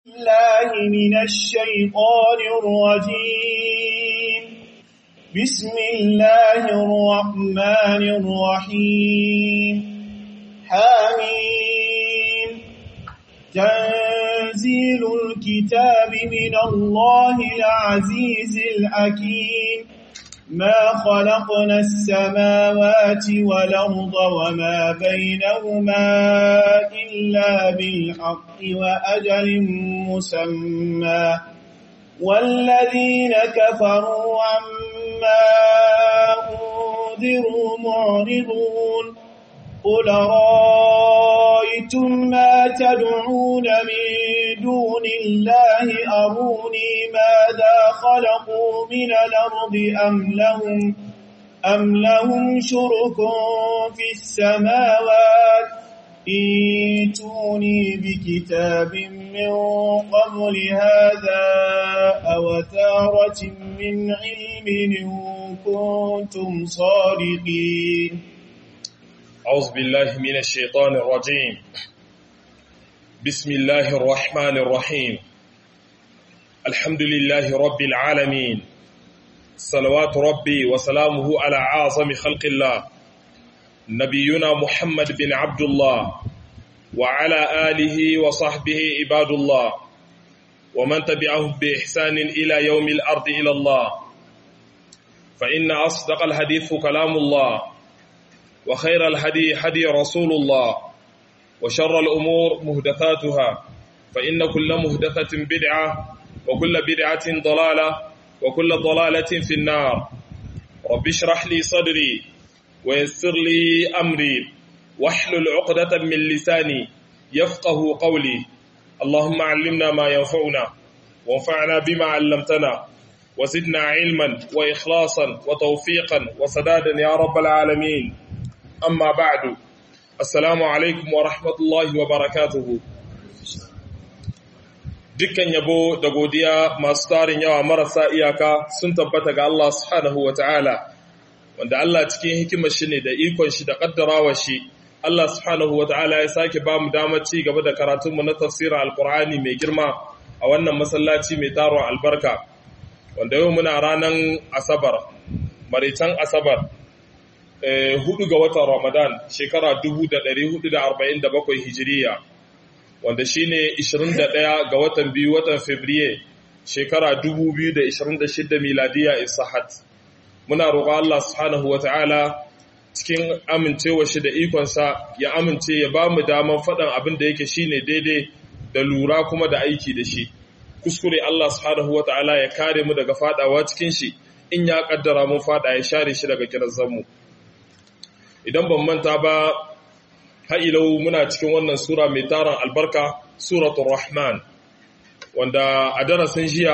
الله من الشيطان الرجيم بسم الله الرحمن الرحيم حميم تنزيل الكتاب من الله العزيز الحكيم ما خلقنا السماوات والأرض وما بينهما إلا بالحق وأجل مسمى والذين كفروا عما أنذروا معرضون قل رأيتم ما تدعون من دون الله أروني ماذا خلقوا من الأرض أم لهم أم لهم شرك في السماوات ائتوني بكتاب من قبل هذا أو ثارة من علم إن كنتم صادقين أعوذ بالله من الشيطان الرجيم بسم الله الرحمن الرحيم الحمد لله رب العالمين صلوات ربي وسلامه على أعظم خلق الله نبينا محمد بن عبد الله وعلى آله وصحبه عباد الله ومن تبعهم بإحسان إلى يوم الأرض إلى الله فإن أصدق الحديث كلام الله وخير الهدي هدي رسول الله وشر الأمور مهدثاتها فإن كل مهدثة بدعة وكل بدعة ضلالة وكل ضلالة في النار رب اشرح لي صدري ويسر لي أمري واحلل عقدة من لساني يفقه قولي اللهم علمنا ما ينفعنا وانفعنا بما علمتنا وزدنا علما وإخلاصا وتوفيقا وسدادا يا رب العالمين amma ba'du assalamu alaikum wa rahmatullahi wa barakatuhu dukkan yabo da godiya masu tarin yawa marasa iyaka sun tabbata ga Allah subhanahu wa ta'ala wanda Allah cikin hikimar shi ne da ikon shi da kaddarawa shi Allah subhanahu wa ta'ala ya sake ba mu damar ci gaba da karatunmu na tafsirin alkur'ani mai girma a wannan masallaci mai taron albarka wanda yau muna ranar asabar maritan asabar hudu ga watan Ramadan shekara 1447 hijiriya wanda shine 21 ga watan biyu watan Fabriye shekara 2026 miladiya isahat muna roƙon Allah subhanahu wata'ala cikin amincewa shi da ikonsa ya amince ya ba mu daman faɗan abin da yake shine daidai da lura kuma da aiki da shi kuskure Allah subhanahu wata'ala ya kare mu daga fadawa cikin shi in ya kaddara mun fada ya share shi daga kirazanmu idan ban manta ba ha'ilau muna cikin wannan sura mai taron albarka suratul rahman wanda a darasin jiya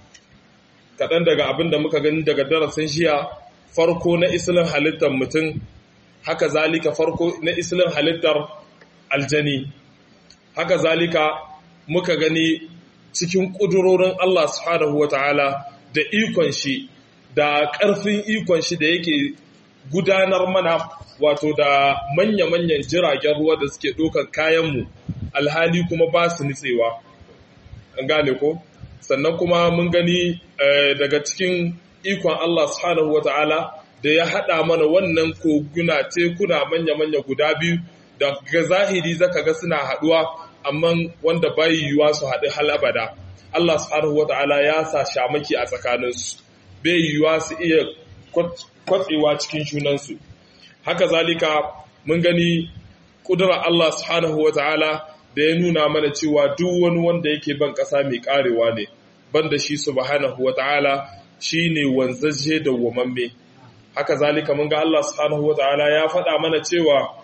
kaɗan daga abin da muka gani daga darasin jiya farko na isilin halittar mutum haka zalika farko na isilin halittar aljani haka zalika muka gani cikin ƙudurorin Allah subhanahu wa ta'ala da ikon shi da ƙarfin ikon shi da yake gudanar mana wato da manya-manyan jiragen ruwa da suke ɗaukar kayanmu alhali kuma ba su nitsewa an gane ko sannan kuma mun gani daga cikin ikon Allah subhanahu wa ta'ala da ya haɗa mana wannan koguna tekuna manya-manya guda biyu da ga zahiri zaka ga suna haɗuwa amma wanda bai yiwuwa su haɗu hal abada Allah subhanahu wa ta'ala ya sa shamaki a tsakaninsu bai yiwuwa su iya kwatsewa cikin junansu haka zalika mun gani kudura Allah subhanahu wa ta'ala da ya nuna mana cewa duk wani wanda yake ban ƙasa mai ƙarewa ne banda shi subhanahu wa ta'ala shi ne wanzaje da wamamme haka zalika mun ga Allah subhanahu wa ta'ala ya faɗa mana cewa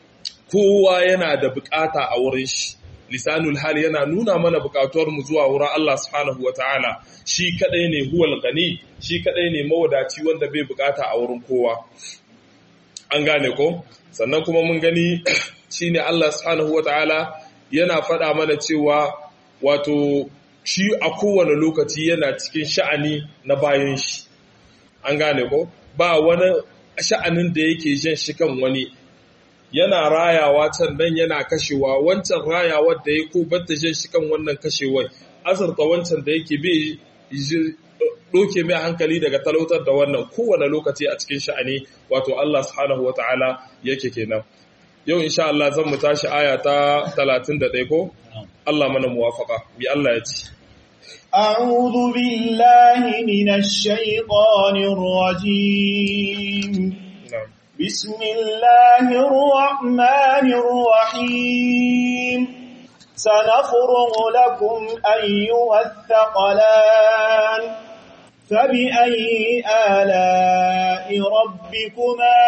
kowa yana da bukata a wurin shi lisanul hal yana nuna mana bukatuwar mu zuwa wurin Allah subhanahu wa ta'ala shi kadai ne huwal gani shi kadai ne mawadaci wanda bai bukata a wurin kowa an gane ko sannan kuma mun gani shine Allah subhanahu wataala yana faɗa mana cewa wato shi a kowane lokaci yana cikin sha'ani na bayan shi an gane ko ba wani sha'anin da yake jan shi kan wani yana rayawa can nan yana kashewa wancan rayawar da ya ko batta shan shi kan wannan kashewar azurta wancan da yake bi doke mai hankali daga talautar da wannan kowane lokaci a cikin sha'ani wato Allah subhanahu wata'ala yake kenan yau insha Allah zan mu tashi aya ta 31 ko Allah mana muwafaka bi Allah ya ci أعوذ بالله من الشيطان الرجيم na'am بسم الله الرحمن الرحيم سنفرغ لكم أيها الثقلان فبأي آلاء ربكما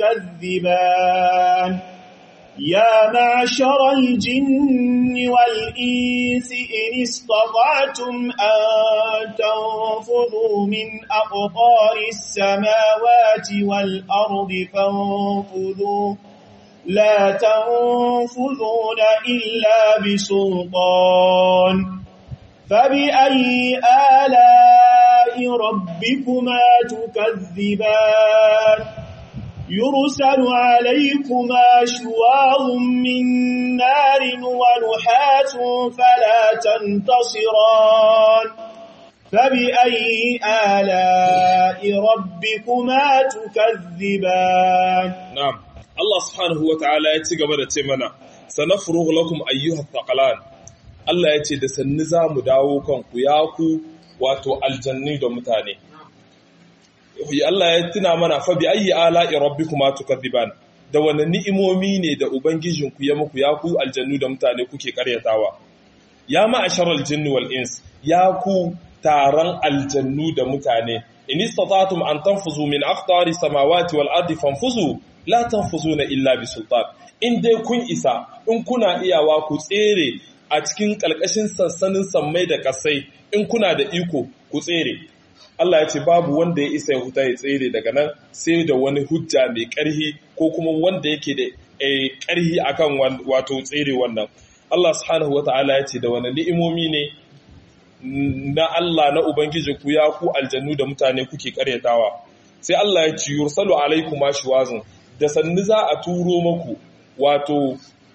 تكذبان يا معشر الجن والإنس إن استطعتم أن تنفذوا من أقطار السماوات والأرض فانفذوا لا تنفذون إلا بسلطان فبأي آلاء ربكما تكذبان يرسل عليكما شواظ من نار ونحاس فلا تنتصران فبأي آلاء ربكما تكذبان na'am Allah subhanahu wata'ala ya ci gaba da ce mana sanafrughu lakum ayyuhat thaqalan Allah ya ce da sanni za mu dawo kanku ya ku wato aljanni da mutane Allah ya tuna mana fa bi ayyi ala'i rabbikuma tukadiban da wani ni'imomi ne da ubangijinku ya muku ya ku aljannu da mutane kuke karyatawa ya ma'asharal jinni wal ins ya ku taron aljannu da mutane in istata'tum an tanfuzu min aqtari samawati wal ardi fanfuzu la tanfuzuna illa bi sultan in dai kun isa in kuna iyawa ku tsere a cikin kalkashin sansanin sammai da kasai in kuna da iko ku tsere Allah ya ce babu wanda ya isa ya huta ya tsere daga nan sai da wani hujja mai ƙarhi ko kuma wanda yake da ƙarhi akan wato tsere wannan Allah subhanahu wata'ala ya ce da wani ni'imomi ne na Allah na ubangiji ku ya ku aljannu da mutane kuke karyatawa sai Allah ya ce yursalu alaikum ashwazun da sannu za a turo maku wato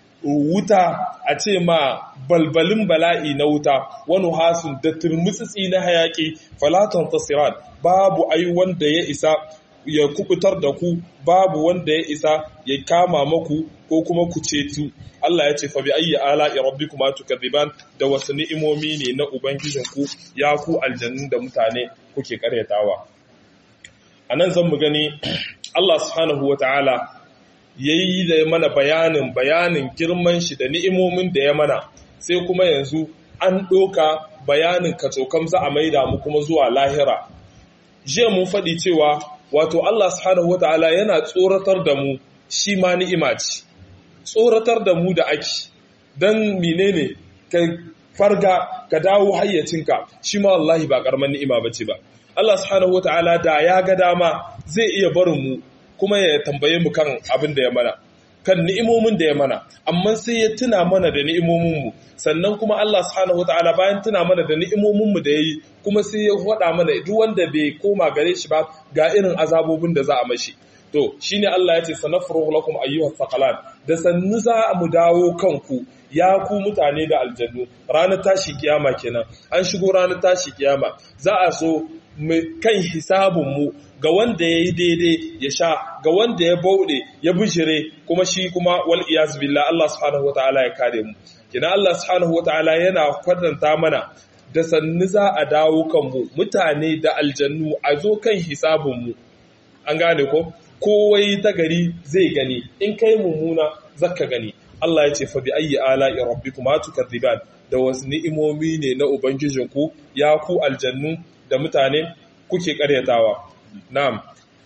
wuta a ce ma balbalin bala'i na wuta wani hasun da turmutsitsi na hayaki falatan tasiran babu ai wanda ya isa ya kubutar da ku babu wanda ya isa ya kama maku ko kuma ku cetu Allah ya ce fa bi ayyi ala rabbikuma tukadiban da wasu ni'imomi ne na ubangijinku ya ku aljannu da mutane kuke karyatawa anan zan mu gani Allah subhanahu wataala ya yi da mana bayanin bayanin girman shi da ni'imomin da ya mana sai kuma yanzu an ɗoka bayanin kacokam za a maida mu kuma zuwa lahira jiya mun faɗi cewa wato Allah subhanahu wata'ala yana tsoratar da mu shi ma ni'ima ce tsoratar da mu da ake don menene ka farga ka dawo hayyacinka shi ma wallahi ba ƙaramin ni'ima bace ba Allah subhanahu wata'ala da ya ga dama zai iya barin mu kuma ya tambaye mu kan abin da ya mana kan ni'imomin da ya mana amma sai ya tuna mana da ni'imomin mu sannan kuma Allah subhanahu wataala bayan tuna mana da ni'imomin mu da yayi kuma sai ya faɗa mana duk wanda bai koma gare shi ba ga irin azabobin da za a mashi to shine Allah ya ce sanafruhu lakum ayyuhas thaqalan da sannu za mu dawo kanku ya ku mutane da aljannu ranar tashi kiyama kenan an shigo ranar tashi kiyama za a so kan hisabinmu ga wanda ya yi daidai ya sha ga wanda ya bauɗe ya bishire kuma shi kuma wal iyaz billah Allah subhanahu wataala ya kare mu kina Allah subhanahu wataala yana kwatanta mana da sannu za a dawo kanmu mutane da aljannu a zo kan hisabinmu an gane ko kowai ta gari zai gani in kai mummuna zaka gani Allah ya ce fa bi ayyi ala'i rabbikuma tukadiban da wasu ni'imomi ne na ubangijinku ya ku aljannu da mutane kuke karyatawa na'am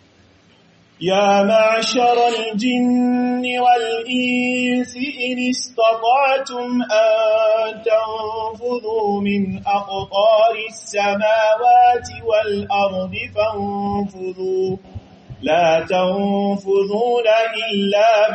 يا معشر الجن والإنس إن استطعتم أن تنفذوا من أقطار السماوات والأرض فانفذوا لا تنفذون إلا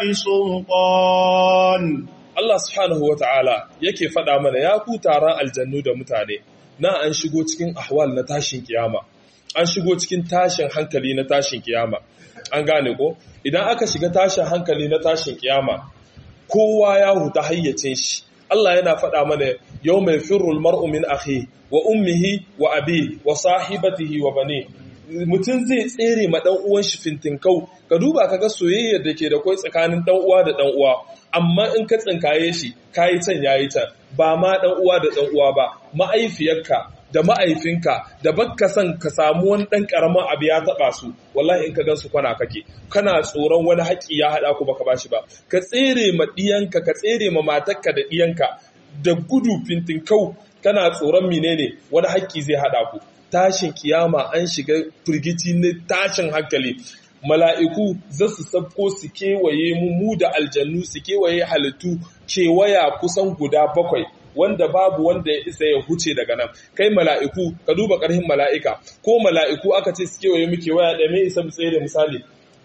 بسلطان Allah subhanahu wa ta'ala yake faɗa mana ya ku taron aljannu da mutane na an shigo cikin ahwal na tashin kiyama an shigo cikin tashin hankali na tashin kiyama an gane ko idan aka shiga tashin hankali na tashin kiyama kowa ya huta hayyacin shi Allah yana faɗa mana yau mai firul mar'u min akhi wa ummihi wa abi wa sahibatihi wa bani mutum zai tsere ma dan uwan shi fintinkau ka duba kaga soyayyar da ke da kai tsakanin dan uwa da dan uwa amma in ka tsinkaye shi kayi can yayi can ba ma dan uwa da dan uwa ba ma'aifiyarka da ma'aifinka da bakka son ka samu wani ɗan ƙaramin abu ya taɓa su wallahi in ka gan su kwana kake kana tsoron wani haƙƙi ya haɗa ku baka bashi ba ka tsere ma ɗiyanka ka tsere ma matarka da ɗiyanka da gudu fintinkau kana tsoron menene wani haƙƙi zai haɗa ku tashin kiyama an shiga firgici na tashin hankali mala'iku za su sabko su kewaye mu mu da aljannu su kewaye halittu kewaya kusan guda bakwai wanda babu wanda ya isa ya huce daga nan kai mala'iku ka duba ƙarhin mala'ika ko mala'iku aka ce su kewaye muke waya da mai isa mu tsere misali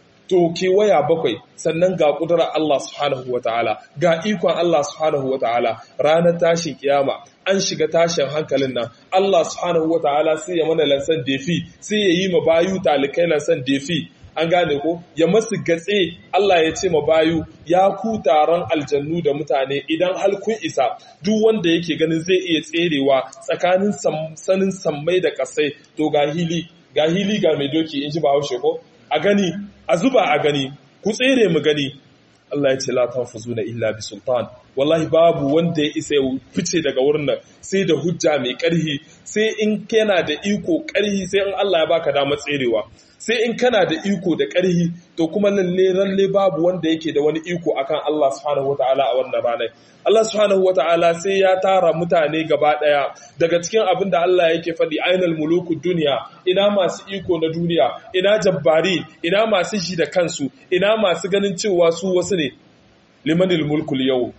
to kewaya bakwai sannan ga ƙudurar Allah subhanahu wa ta'ala ga ikon Allah subhanahu wa ta'ala ranar tashin kiyama an shiga tashin hankalin nan Allah subhanahu wa ta'ala sai ya mana lansan defi sai ya yi ma bayu talikai lansan defi an gane ko ya masu gatse Allah ya ce ma bayu ya ku taron aljannu da mutane idan hal kun isa duk wanda yake ganin zai iya tserewa tsakanin sanin sammai da kasai to ga hili ga hili ga mai doki in ji bahaushe ko a gani a zuba a gani ku tsere mu gani Allah ya ce la tanfuzuna illa bi sultan wallahi babu wanda ya isa ya fice daga wurin nan sai da hujja mai karhi sai in kana da iko karhi sai in Allah ya baka damar tserewa sai in kana da iko da ƙarhi to kuma lalle lalle babu wanda yake da wani iko akan Allah subhanahu wataala a wannan ranar Allah subhanahu wataala sai ya tara mutane gaba daya daga cikin abin da Allah yake faɗi ainal muluku duniya ina masu iko na duniya ina jabbari ina masu shi da kansu ina masu ganin cewa su wasu ne limanil mulkul yau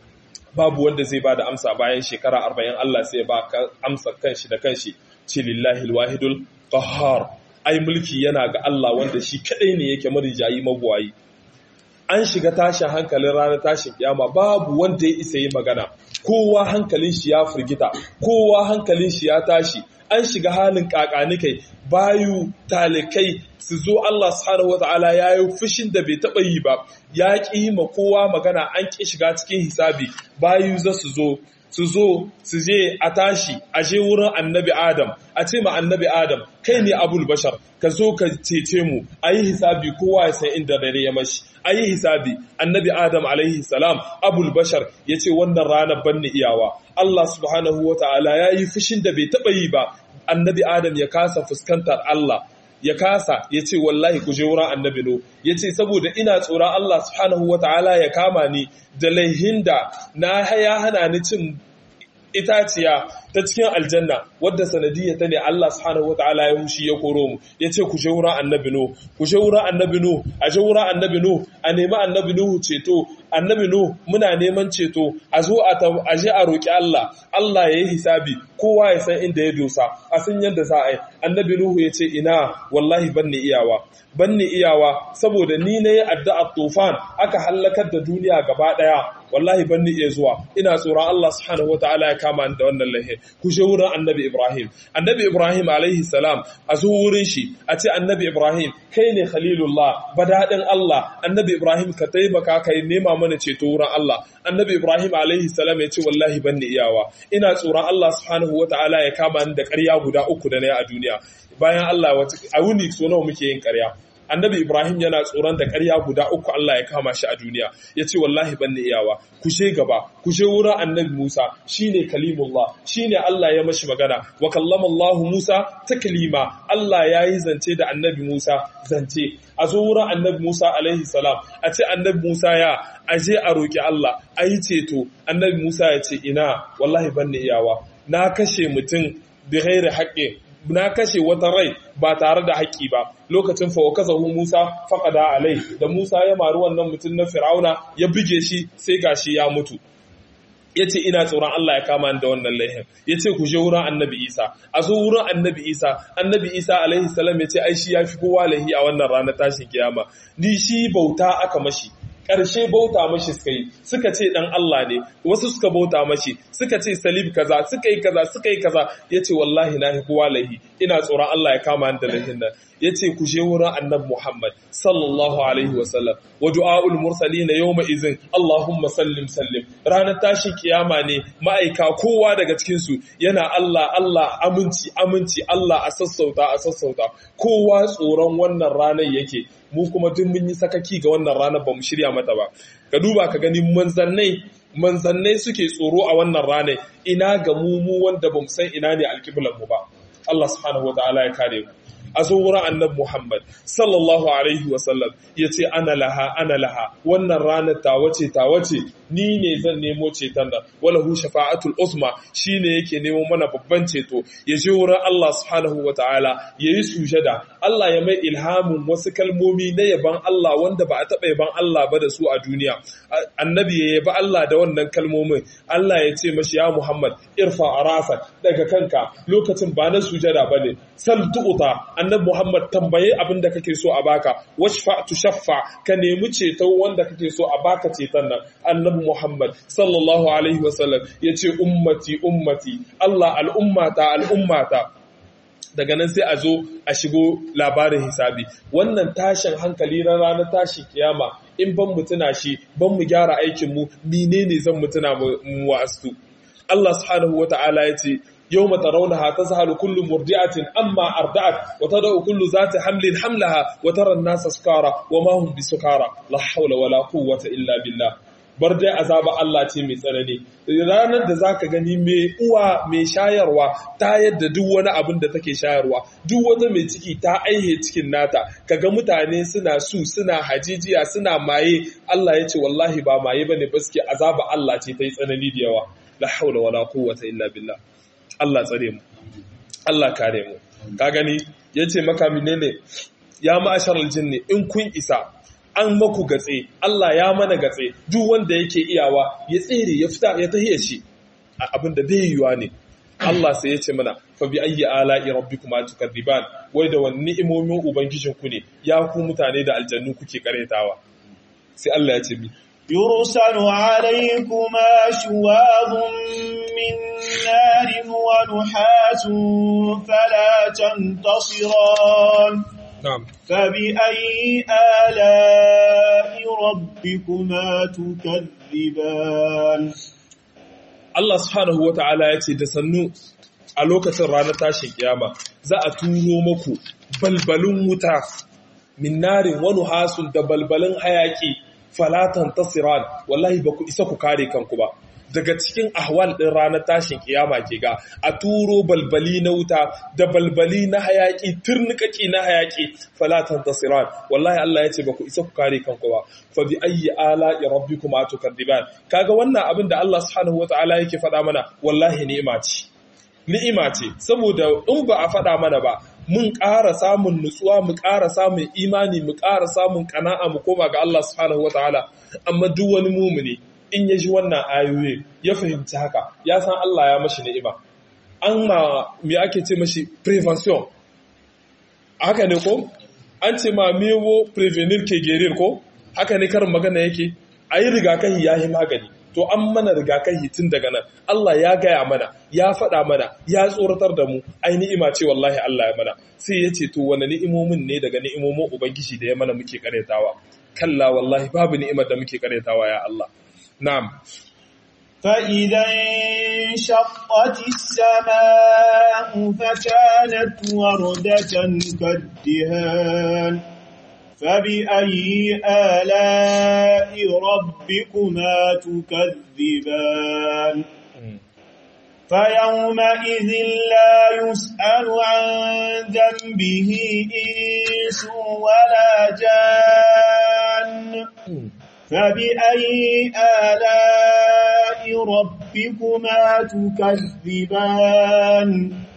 babu wanda zai ba da amsa bayan shekara arba'in Allah sai ba ka amsa kanshi da kanshi ce lillahi alwahidul qahhar ai mulki yana ga Allah wanda shi kadai ne yake marijayi magwayi an shiga tashin hankalin ranar tashin kiyama babu wanda ya isa yi magana kowa hankalin shi ya firgita kowa hankalin shi ya tashi an shiga halin kakanikai bayu talikai su zo Allah subhanahu wata'ala ya yi fushin da bai taɓa yi ba ya ƙi ma kowa magana an ƙi shiga cikin hisabi bayu za su zo su zo su je a tashi a je wurin annabi adam a ce ma annabi adam kai ne abul bashar ka zo ka cece mu a yi hisabi kowa ya san inda dare ya mashi a yi hisabi annabi adam alaihi salam abul bashar ya ce wannan ranar banni iyawa allah subhanahu wa ta'ala ya yi fushin da bai taɓa yi ba annabi adam ya kasa fuskantar allah ya kasa ya ce wallahi ku je wurin annabi no ya ce saboda ina tsoron Allah subhanahu wa ta'ala ya kama ni da laihin da na ya hana ni cin itaciya ta cikin aljanna wadda sanadiyya ta ne Allah subhanahu wataala ya mushi ya koro mu yace ku je wurin annabi no ku je wurin annabi no a je wurin annabi no a nemi annabi nuhu ceto annabi no muna neman ceto a zo a a je a roki Allah Allah ya yi hisabi kowa ya san inda ya dosa a san yadda za a yi annabi nuhu yace ina wallahi banni iyawa banni iyawa saboda ni ne addu'a tufan aka halakar da duniya gaba daya wallahi ban ni iya zuwa ina tsoron Allah subhanahu wataala ya kama ni da wannan lahi ku je wurin annabi Ibrahim annabi Ibrahim alaihi salam a zo wurin shi a ce annabi Ibrahim kai ne khalilullah badadin Allah annabi Ibrahim ka taimaka ka nema mana ceto wurin Allah annabi Ibrahim alaihi salam ya ce wallahi ban ni iyawa ina tsoron Allah subhanahu wataala ya kama ni da ƙarya guda uku da na yi a duniya bayan Allah a wuni so nawa muke yin ƙarya annabi Ibrahim yana tsoron da ƙarya guda uku Allah ya kama shi a duniya ya ce wallahi ban ni iyawa ku she gaba ku she wurin annabi Musa shine kalimullah shine Allah ya mashi magana wa kallama Allah Musa taklima Allah ya yi zance da annabi Musa zance a zo wurin annabi Musa alaihi salam a ce annabi Musa ya aje a roki Allah a yi ceto annabi Musa ya ce ina wallahi ban ni iyawa na kashe mutum bi ghairi haqqi na kashe wata rai ba tare da haƙƙi ba lokacin fa wakazahu Musa faqada alai da Musa ya maru wannan mutum na Fir'auna ya buge shi sai gashi ya mutu yace ina tsoron Allah ya kama ni da wannan laihin yace ku je wurin Annabi Isa a zo wurin Annabi Isa Annabi Isa alaihi salam yace ai shi yafi kowa lahi a wannan ranar tashin kiyama ni shi bauta aka mashi ƙarshe bauta mashi suka yi suka ce dan Allah ne wasu suka bauta mashi suka ce salib kaza suka yi kaza suka yi kaza yace wallahi na hi kowa lahi ina tsoron Allah ya kama ni da lahin nan yace ku je wurin annabi Muhammad sallallahu alaihi wasallam wa du'aul mursalin yawma izin Allahumma sallim sallim ranar tashin kiyama ne ma'aika kowa daga cikin su yana Allah Allah aminci aminci Allah a sassauta a sassauta kowa tsoron wannan ranar yake mu kuma duk mun yi sakaki ga wannan ranar ba mu shirya mata ba ka duba ka gani manzannai manzannai suke tsoro a wannan ranar ina ga mu mu wanda ba mu san ina ne alƙiblan mu ba Allah subhanahu wa ta'ala ya kare mu a zo wurin annabi Muhammad sallallahu alaihi wasallam ya ce ana laha ana laha wannan ranar tawace tawace ni ne zan nemo ceton nan wala hu shafa'atul usma shine yake nemo mana babban ceto ya je wurin Allah subhanahu wataala yayi sujada Allah ya mai ilhamin wasu kalmomi na yaban Allah wanda ba a taɓa yaban Allah ba da su a duniya annabi ya yabi Allah da wannan kalmomin Allah ya ce mashi ya Muhammad irfa arasa daga kanka lokacin ba na sujada bane sal tu'ta annabi Muhammad tambaye abin da kake so a baka washfa tushaffa ka nemi ceto wanda kake so a baka ceton nan annabi Muhammad sallallahu alaihi wasallam yace ummati ummati Allah al'ummata al'ummata daga nan sai a zo a shigo labarin hisabi wannan tashin hankali na ranar tashin kiyama in ban mu tuna shi ban mu gyara aikin mu menene zan mu tuna mu wa'astu Allah subhanahu wata'ala yace يوم ترونها تذهل كل مرضعة أما أرضعت وتضع كل ذات حمل حملها وترى الناس سكارى وما هم بسكارى لا حول ولا قوة إلا بالله bar dai azaba Allah ce mai tsanani ranar da zaka gani mai uwa mai shayarwa ta yadda duk wani abin da take shayarwa duk wata mai ciki ta aihe cikin nata kaga mutane suna su suna hajijiya suna maye Allah ya ce wallahi ba maye bane baske azaba Allah ce ta yi tsanani da yawa la haula wala quwwata illa billah Allah tsare mu Allah kare mu ka gani yace maka menene ya ma'asharal jinni in kun isa an maku gatse Allah ya mana gatse duk wanda yake iyawa ya tsere ya fita ya tahiya shi abin da bai yiwa ne Allah sai ya ce mana fa bi ayyi ala'i rabbikuma tukadiban wai da wani ni'imomin ubangijin ku ne ya ku mutane da aljannu kuke karetawa sai Allah ya ce mi يرسل عليكما شواظ من نار ونحاس فلا تنتصران نعم فبأي آلاء ربكما تكذبان Allah subhanahu wa ta'ala ya ce da sannu a lokacin ranar tashin kiyama za a turo maku balbalin wuta min narin wani hasun da balbalin hayaki falatan tasiran wallahi ba ku isa ku kare kanku ba daga cikin ahwal ɗin ranar tashin kiyama ke ga a turo balbali na wuta da balbali na hayaki turnikaki na hayaki falatan tasiran wallahi Allah ya ce ba ku isa ku kare kanku ba fa bi ayyi ala rabbikum atukadiban kaga wannan abin da Allah subhanahu wataala yake faɗa mana wallahi ni'ima ce ni'ima ce saboda in ba a faɗa mana ba mun ƙara samun nutsuwa mu ƙara samun imani mu ƙara samun ƙana'a mu koma ga Allah subhanahu wataala amma duk wani mumuni in ya ji wannan ayoyi ya fahimci haka ya san Allah ya mashi ni'ima an ma me ake ce mashi prevention haka ne ko an ce ma mewo prevenir ke gerir ko haka ne karin magana yake a yi rigakafi ya yi magani to an mana rigakafi tun daga nan Allah ya gaya mana ya faɗa mana ya tsoratar da mu ai ni'ima ce wallahi Allah ya mana sai ya ce to wani ni'imomin ne daga ni'imomin ubangiji da ya mana muke karetawa kalla wallahi babu ni'imar da muke karetawa ya Allah na'am فإذا انشقت السماء فكانت وردة كالدهان فبأي آلاء ربكما تكذبان فيومئذ لا يسأل عن ذنبه إنس ولا جان فبأي آلاء ربكما تكذبان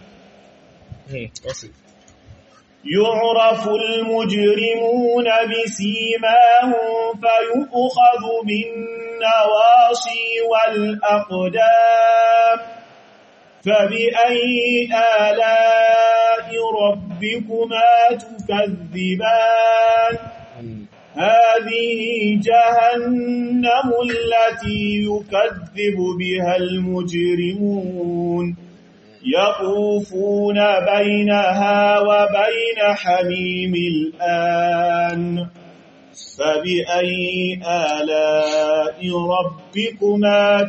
يعرف المجرمون بسيماهم فيؤخذ بالنواصي والأقدام فبأي آلاء ربكما تكذبان هذه جهنم التي يكذب بها المجرمون يطوفون بينها وبين حميم الآن فبأي آلاء ربكما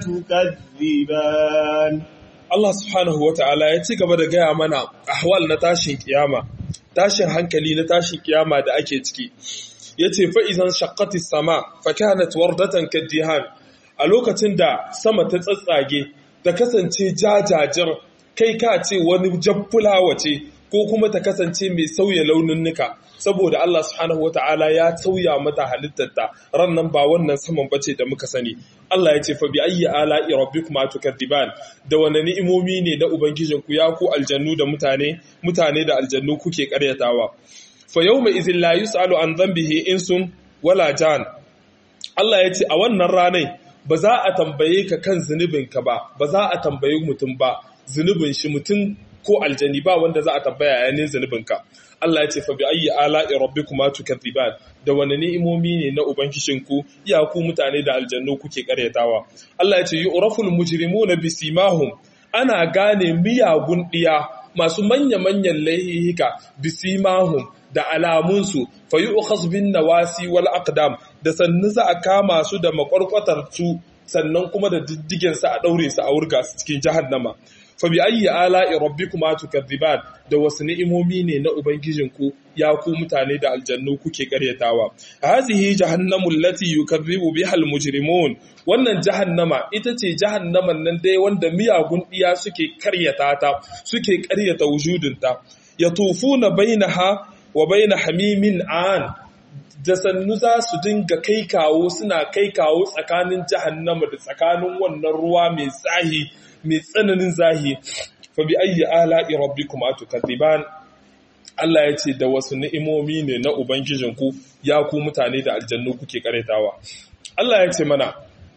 تكذبان Allah subhanahu wa ta'ala ya ci gaba da gaya mana ahwal na tashin kiyama, tashin hankali na tashin kiyama da ake ciki. Ya ce fa'izan shakati sama, fakanat wardatan kaddihan a lokacin da sama ta tsatsage, ta kasance jajajir kai ka ce wani jaffulawa ce ko kuma ta kasance mai sauya launin nuka saboda Allah subhanahu wata'ala ya sauya mata halittarta rannan ba wannan saman bace da muka sani Allah ya ce fa bi ayyi ala'i rabbikuma tukadiban da wani ni'imomi ne na ubangijinku ya ku aljannu da mutane mutane da aljannu kuke karyatawa fa yawma idhil la yus'alu an dhanbihi insun wala jan Allah ya ce a wannan ranai ba za a tambaye ka kan zunubinka ba ba za a tambaye mutum ba zunubin shi mutum ko aljani ba wanda za a tambaya yayin zunubinka Allah ya ce fa bi ayyi ala'i rabbikuma tukadziban da wani ni'imomi ne na ubangijinku ya ku mutane da aljannu kuke karyatawa Allah ya ce yu'raful mujrimuna bisimahum ana gane miyagun diya masu manya-manyan laihika bisimahum da alamunsu fa yu'khaz bin nawasi wal aqdam da sannu za a kama su da makwarkwatar su sannan kuma da diddigen sa a daure su a wurga su cikin jahannama fa bi ayyi ala'i rabbikuma tukadziban da wasu ni'imomi ne na ubangijinku ya ku mutane da aljannu kuke karyatawa hazihi jahannamu allati yukadzibu biha almujrimun wannan jahannama ita ce jahannaman nan dai wanda miyagun diya suke karyata ta suke karyata wujudinta yatufuna bainaha wa baina hamimin an da sannu za su dinga kai kawo suna kai kawo tsakanin jahannama da tsakanin wannan ruwa mai zahi mai tsananin zahi fa bi ayyi ala'i rabbikuma tukadiban Allah ya ce da wasu ni'imomi ne na ubangijinku ya ku mutane da aljannu kuke karetawa Allah ya ce mana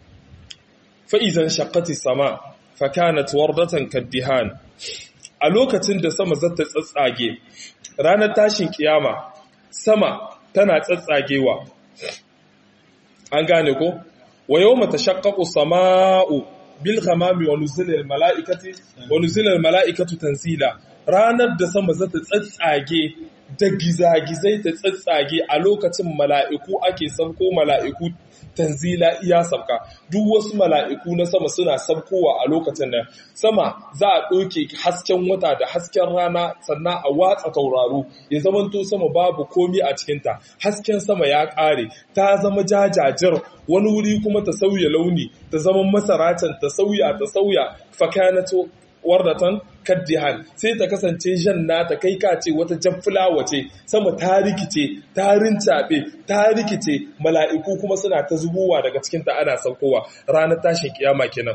fa idan shaqqati sama fa kanat wardatan kaddihan a lokacin da sama zata tsatsage ranar tashin kiyama sama tana tsatsagewa an gane ko wa yawma tashaqqaqu samaa'u bil ghamami wa nuzila al mala'ikati wa nuzila al mala'ikatu tanzila ranar da sama za ta tsatsage da gizagizai ta tsatsage a lokacin mala'iku ake sabko mala'iku tanzila iya sabka duk wasu mala'iku na sama suna sabkowa a lokacin nan sama za a ɗauke hasken wata da hasken rana sannan a watsa tauraro ya zamanto sama babu komi a cikinta hasken sama ya ƙare ta zama jajajir wani wuri kuma ta sauya launi ta zama masaracin ta sauya ta sauya fakanato wardatan kaddihan sai ta kasance janna ta kai ka ce wata jaffulawa ce sama ta rikice ta rincaɓe ta rikice mala'iku kuma suna ta zubowa daga cikinta ana saukowa ranar tashin kiyama kenan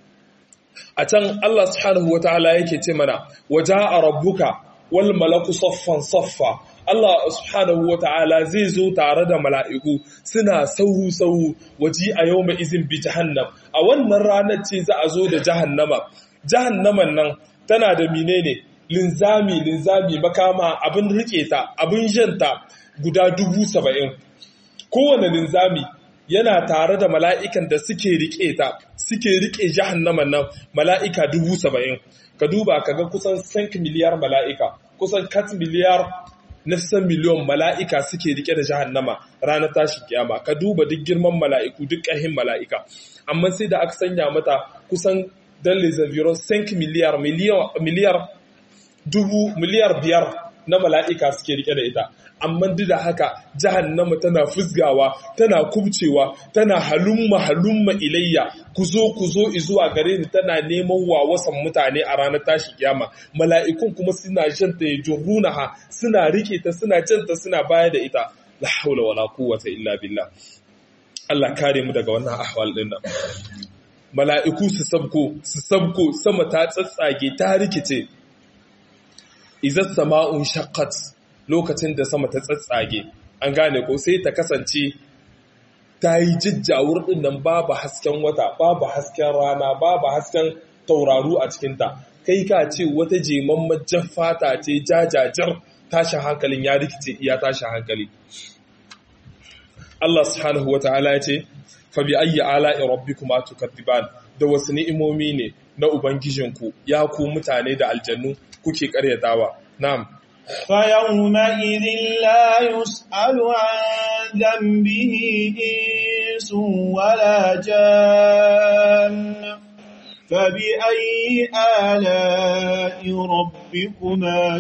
a can Allah subhanahu wa ta'ala yake ce mana waja a rabbuka wal malaku saffan saffa Allah subhanahu wa ta'ala zai zo tare da mala'iku suna sauru-sauru waji a yau mai izin bi jahannam a wannan ranar ce za a zo da jahannama jahannaman nan tana da menene linzami linzami makama abin rike ta abin janta guda dubu saba'in kowane linzami yana tare da mala'ikan da suke rike ta suke rike jahannaman nan mala'ika dubu saba'in ka duba ka ga kusan 5 miliyar mala'ika kusan 4 miliyar nafsan miliyon mala'ika suke rike da jahannama ranar tashin kiyama ka duba duk girman mala'iku duk ƙahin mala'ika amma sai da aka sanya mata kusan don les environs 5 miliyar miliyar dubu miliyar biyar na mala'ika suke rike da ita amma duk da haka jahannama tana fusgawa tana kubcewa tana halumma halumma ilayya ku zo ku zo zuwa gare ni tana neman wawasan mutane a ranar tashi kiyama mala'ikun kuma suna janta ya jurunaha suna rike ta suna janta suna baya da ita la haula wala quwwata illa billah Allah kare mu daga wannan ahwal din nan mala'iku su sabko su sabko sama ta tsatsage ta rikice izas sama'un shaqqat lokacin da sama ta tsatsage an gane ko sai ta kasance ta yi jijjawur din nan babu hasken wata babu hasken rana babu hasken tauraru a cikinta kai ka ce wata jemamman fata ce jajajar tashin hankalin ya rikice iya tashin hankali Allah subhanahu wata'ala ya ce fa bi ayyi ala'i rabbikuma tukadziban da wasu ni'imomi ne na ubangijinku ya ku mutane da aljannu kuke karyatawa na'am فيومئذ لا يسأل عن ذنبه إنس ولا جان فبأي آلاء ربكما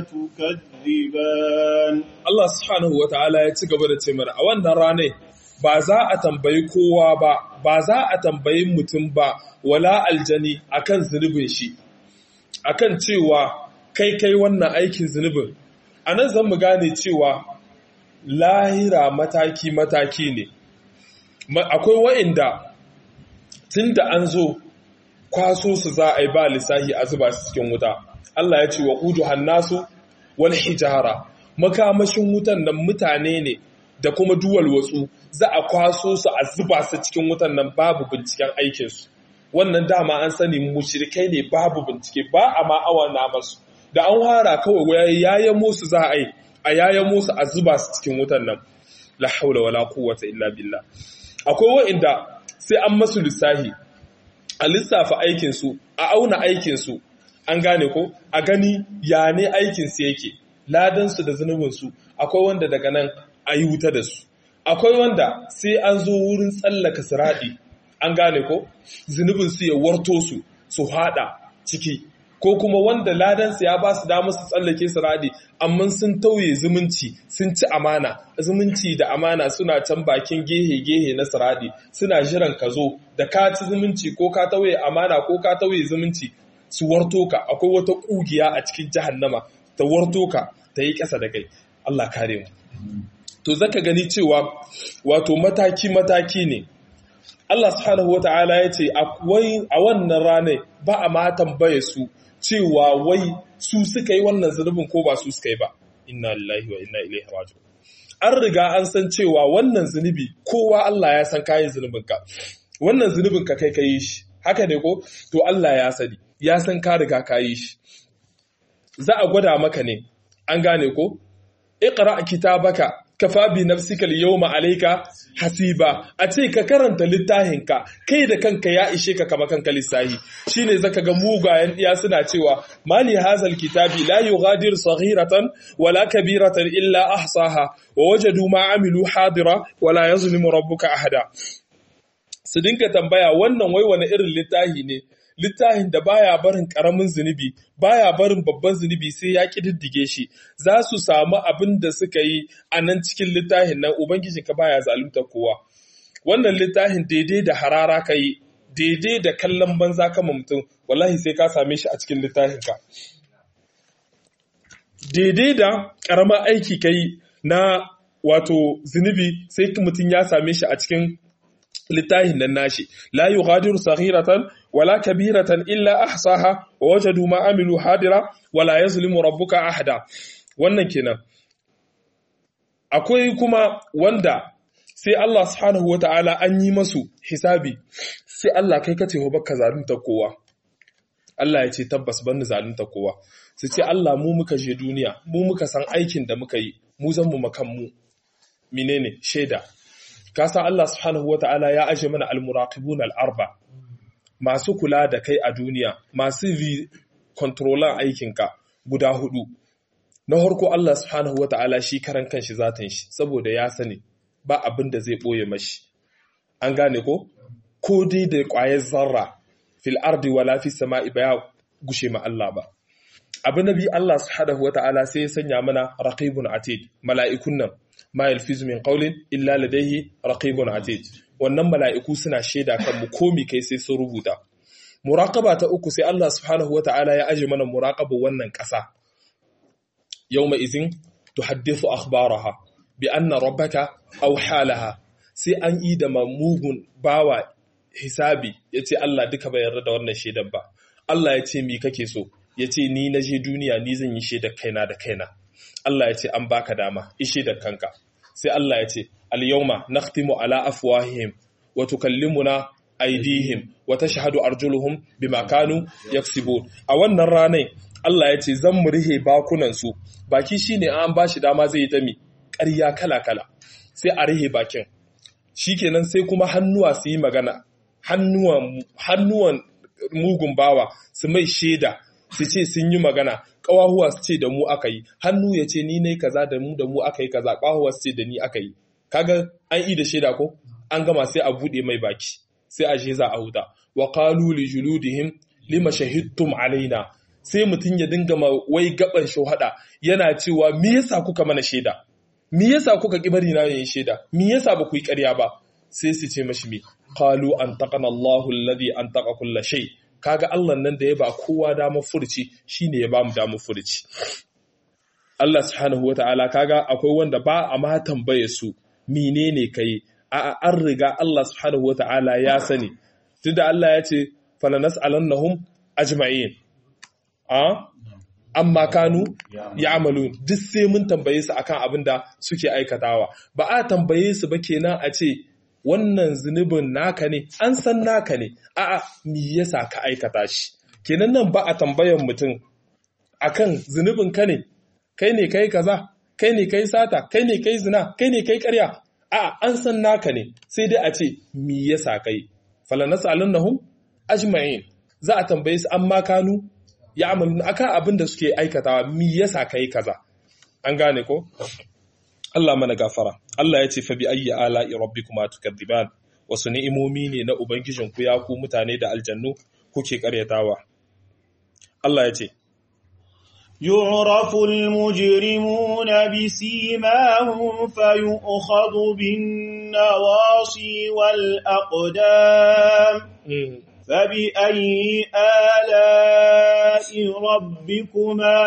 تكذبان Allah subhanahu wata'ala ya ci gaba da ce mana a wannan rane ba za a tambayi kowa ba ba za a tambayi mutum ba wala aljani akan zunubin shi akan cewa kai kai wannan aikin zunubin a nan zan mu gane cewa lahira mataki-mataki ne akwai wa'inda tun da an zo kwaso su za a yi ba lissahi a zuba su cikin wuta Allah ya ce wa ƙudu hannasu wal hijara makamashin wutan nan mutane ne da kuma duwal watsu za a kwaso su a zuba su cikin wutan nan babu binciken aikinsu wannan dama an sani mushrikai ne babu bincike ba a ma'awa na masu da an hara kawai yayan musu za a yi a yayan musu a zuba su cikin wutan nan la haula wala quwwata illa billah akwai wa'inda sai an masu lissahi a lissafa aikin su a auna aikin su an gane ko a gani ya ne aikin su yake ladan su da zunubin su akwai wanda daga nan a yi wuta da su akwai wanda sai an zo wurin tsallaka siradi an gane ko zunubin su ya warto su su hada ciki ko kuma wanda ladansa ya ba su damar su tsallake su radi amma sun tauye zumunci sun ci amana zumunci da amana suna can bakin gehe-gehe na siradi suna jiran ka zo da ka ci zumunci ko ka tauye amana ko ka tauye zumunci su warto ka akwai wata kugiya a cikin jahannama ta warto ka ta yi ƙasa da kai Allah kare mu to zaka gani cewa wato mataki-mataki ne Allah subhanahu wa ta'ala ya ce a wannan ranar ba a ma tambaye su cewa wai su suka yi wannan zunubin ko ba su suka yi ba inna lillahi wa inna ilaihi raji'un an riga an san cewa wannan zunubi kowa Allah ya san kayan zunubin ka wannan zunubin ka kai kai shi haka ne ko to Allah ya sani ya san ka riga ka yi shi za a gwada maka ne an gane ko iqra kitabaka kafa bi nafsika al-yawma alayka hasiba a ce ka karanta littafinka kai da kanka ya ishe ka kama kanka lissahi shine zaka ga mugayen iya suna cewa mali hazal kitabi la yughadir saghiratan wala kabiratan illa ahsaha wa wajadu ma amilu hadira wala yazlimu rabbuka ahada su dinka tambaya wannan wai wani irin littafi ne littafin da baya barin karamin zunubi baya barin babban zunubi sai ya kididdige shi za su samu abin da suka yi a nan cikin littafin nan ubangijinka baya zalunta kowa wannan littafin daidai da harara ka yi daidai da kallon banza kama mutum wallahi sai ka same shi a cikin littafinka daidai da ƙaramar aiki ka yi na wato zunubi sai mutum ya same shi a cikin littafin nan nashi la yughadiru saghiratan wala kabiratan illa ahsaha wa wajadu ma amilu hadira wala yazlimu rabbuka ahada wannan kenan akwai kuma wanda sai Allah subhanahu wata'ala an yi masu hisabi sai Allah kai kace ho baka zalunta kowa Allah ya ce tabbas ban zalunta kowa su ce Allah mu muka je duniya mu muka san aikin da muka yi mu zan mu makan mu menene shaida kasa Allah subhanahu wata'ala ya aje mana almuraqibun al-arba masu kula da kai a duniya masu vi controller aikinka guda hudu na harko Allah subhanahu wata'ala shi karan kanshi zatan shi saboda ya sani ba abin da zai boye mashi an gane ko ko dai da ƙwayar zarra fil ardi wala fis sama'i ba ya gushe ma Allah ba abu nabi Allah subhanahu wata'ala sai ya sanya mana raqibun atid mala'ikun nan ma yalfizu min qawlin illa ladayhi raqibun atid wannan mala'iku suna shaida kan mu komi kai sai sun rubuta muraqaba ta uku sai Allah subhanahu wata'ala ya aje mana muraqaba wannan ƙasa yawma izin tuhaddithu akhbaraha bi anna rabbaka aw halaha sai an yi da mamugun bawa hisabi yace Allah duka bai yarda da wannan shaidan ba Allah ya ce mi kake so yace ni na je duniya ni zan yi shaidar kaina da kaina Allah ya ce an baka dama ishe da kanka sai Allah ya ce al-yawma nakhtimu ala afwahihim wa tukallimuna aydihim wa tashhadu arjuluhum bima kanu yaksibun a wannan ranar Allah ya ce zan mu rihe bakunan su baki shine an bashi dama zai yi ta mi ƙarya kala kala sai a rihe bakin shikenan sai kuma hannuwa su yi magana hannuwan hannuwan mugun bawa su mai shaida su ce sun yi magana ƙawahuwa su ce da mu aka yi hannu ya ce ni ne kaza da mu da mu aka yi kaza ƙawahuwa su ce da ni aka yi kaga an yi da shaida ko an gama sai a buɗe mai baki sai a je za a huta wa qalu li juludihim lima shahidtum alaina sai mutum ya dinga ma wai gaban shahada yana cewa me yasa kuka mana shaida me yasa kuka ki bari na yin shaida me yasa ba ku yi ƙarya ba sai su ce mashi me qalu antaqana Allahu alladhi antaqa kulla shay kaga Allah nan da ya ba kowa damar furci shine ya ba mu damar furci Allah subhanahu wataala kaga akwai wanda ba a ma tambaye su menene kai a an riga Allah subhanahu wataala ya sani tunda Allah ya ce falanas'alannahum ajma'in a amma kanu ya'malun duk sai mun tambaye su akan abin da suke aikatawa ba a tambaye su ba kenan a ce wannan zunubin naka ne an san naka ne a'a me yasa ka aikata shi kenan nan ba a tambayan mutum akan zunubin ka ne kai ne kai kaza kai ne kai sata kai ne kai zina kai ne kai ƙarya a'a an san naka ne sai dai a ce me yasa kai falanas'alannahum ajma'in za a tambaye su amma kanu ya amalun akan abin da suke aikatawa mi yasa kai kaza an gane ko Allah mana gafara Allah ya ce fa bi ayyi ala'i rabbikuma tukadziban wasu ni'imomi ne na ubangijin ku ya ku mutane da aljannu kuke karyatawa Allah ya ce يعرف المجرمون بسيماهم فيؤخذ بالنواصي والأقدام فبأي آلاء ربكما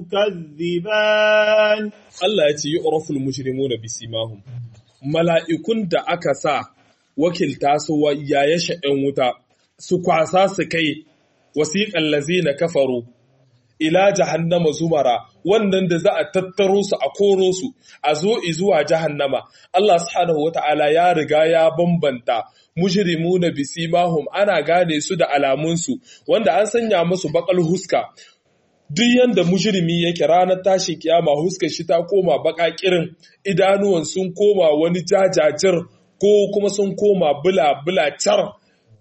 تكذبان Allah ya ce yi oraful mujrimuna bisimahum mala'ikun da aka sa wakilta su yaya sha'yan wuta su kwasa su kai wasiƙan lazina kafaru ila jahannama zumara wannan da za a tattaro su a koro su a zo zuwa jahannama Allah subhanahu wata'ala ya riga ya bambanta mujrimuna bisimahum ana gane su da alamunsu wanda an sanya musu bakal huska duk yanda mujrimi yake ranar tashin kiyama huskar shi ta koma baka kirin idanuwan sun koma wani jajajir ko kuma sun koma bula bula car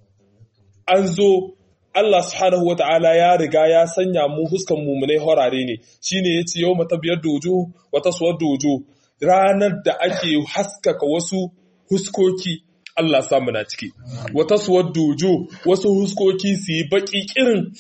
an zo Allah subhanahu wa ta'ala ya riga ya sanya mu huskan mummunai horare ne shine yace yau mata biyar dojo wata suwar dojo ranar da ake haskaka wasu huskoki Allah samu na ciki wata suwar dojo wasu huskoki su yi baki kirin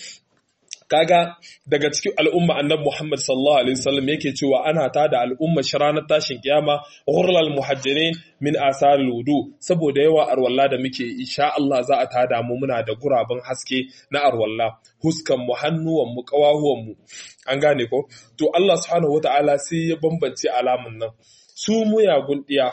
kaga daga cikin al'umma annabi Muhammad sallallahu alaihi wasallam yake cewa ana tada al'umma shi ranar tashin kiyama ghurlal muhajjirin min asaril wudu saboda yawa arwalla da muke insha Allah za a tada mu muna da guraben haske na arwalla huskan mu hannuwan mu kawahuwan mu an gane ko to Allah subhanahu wataala sai ya bambance alamun nan su muyagun diya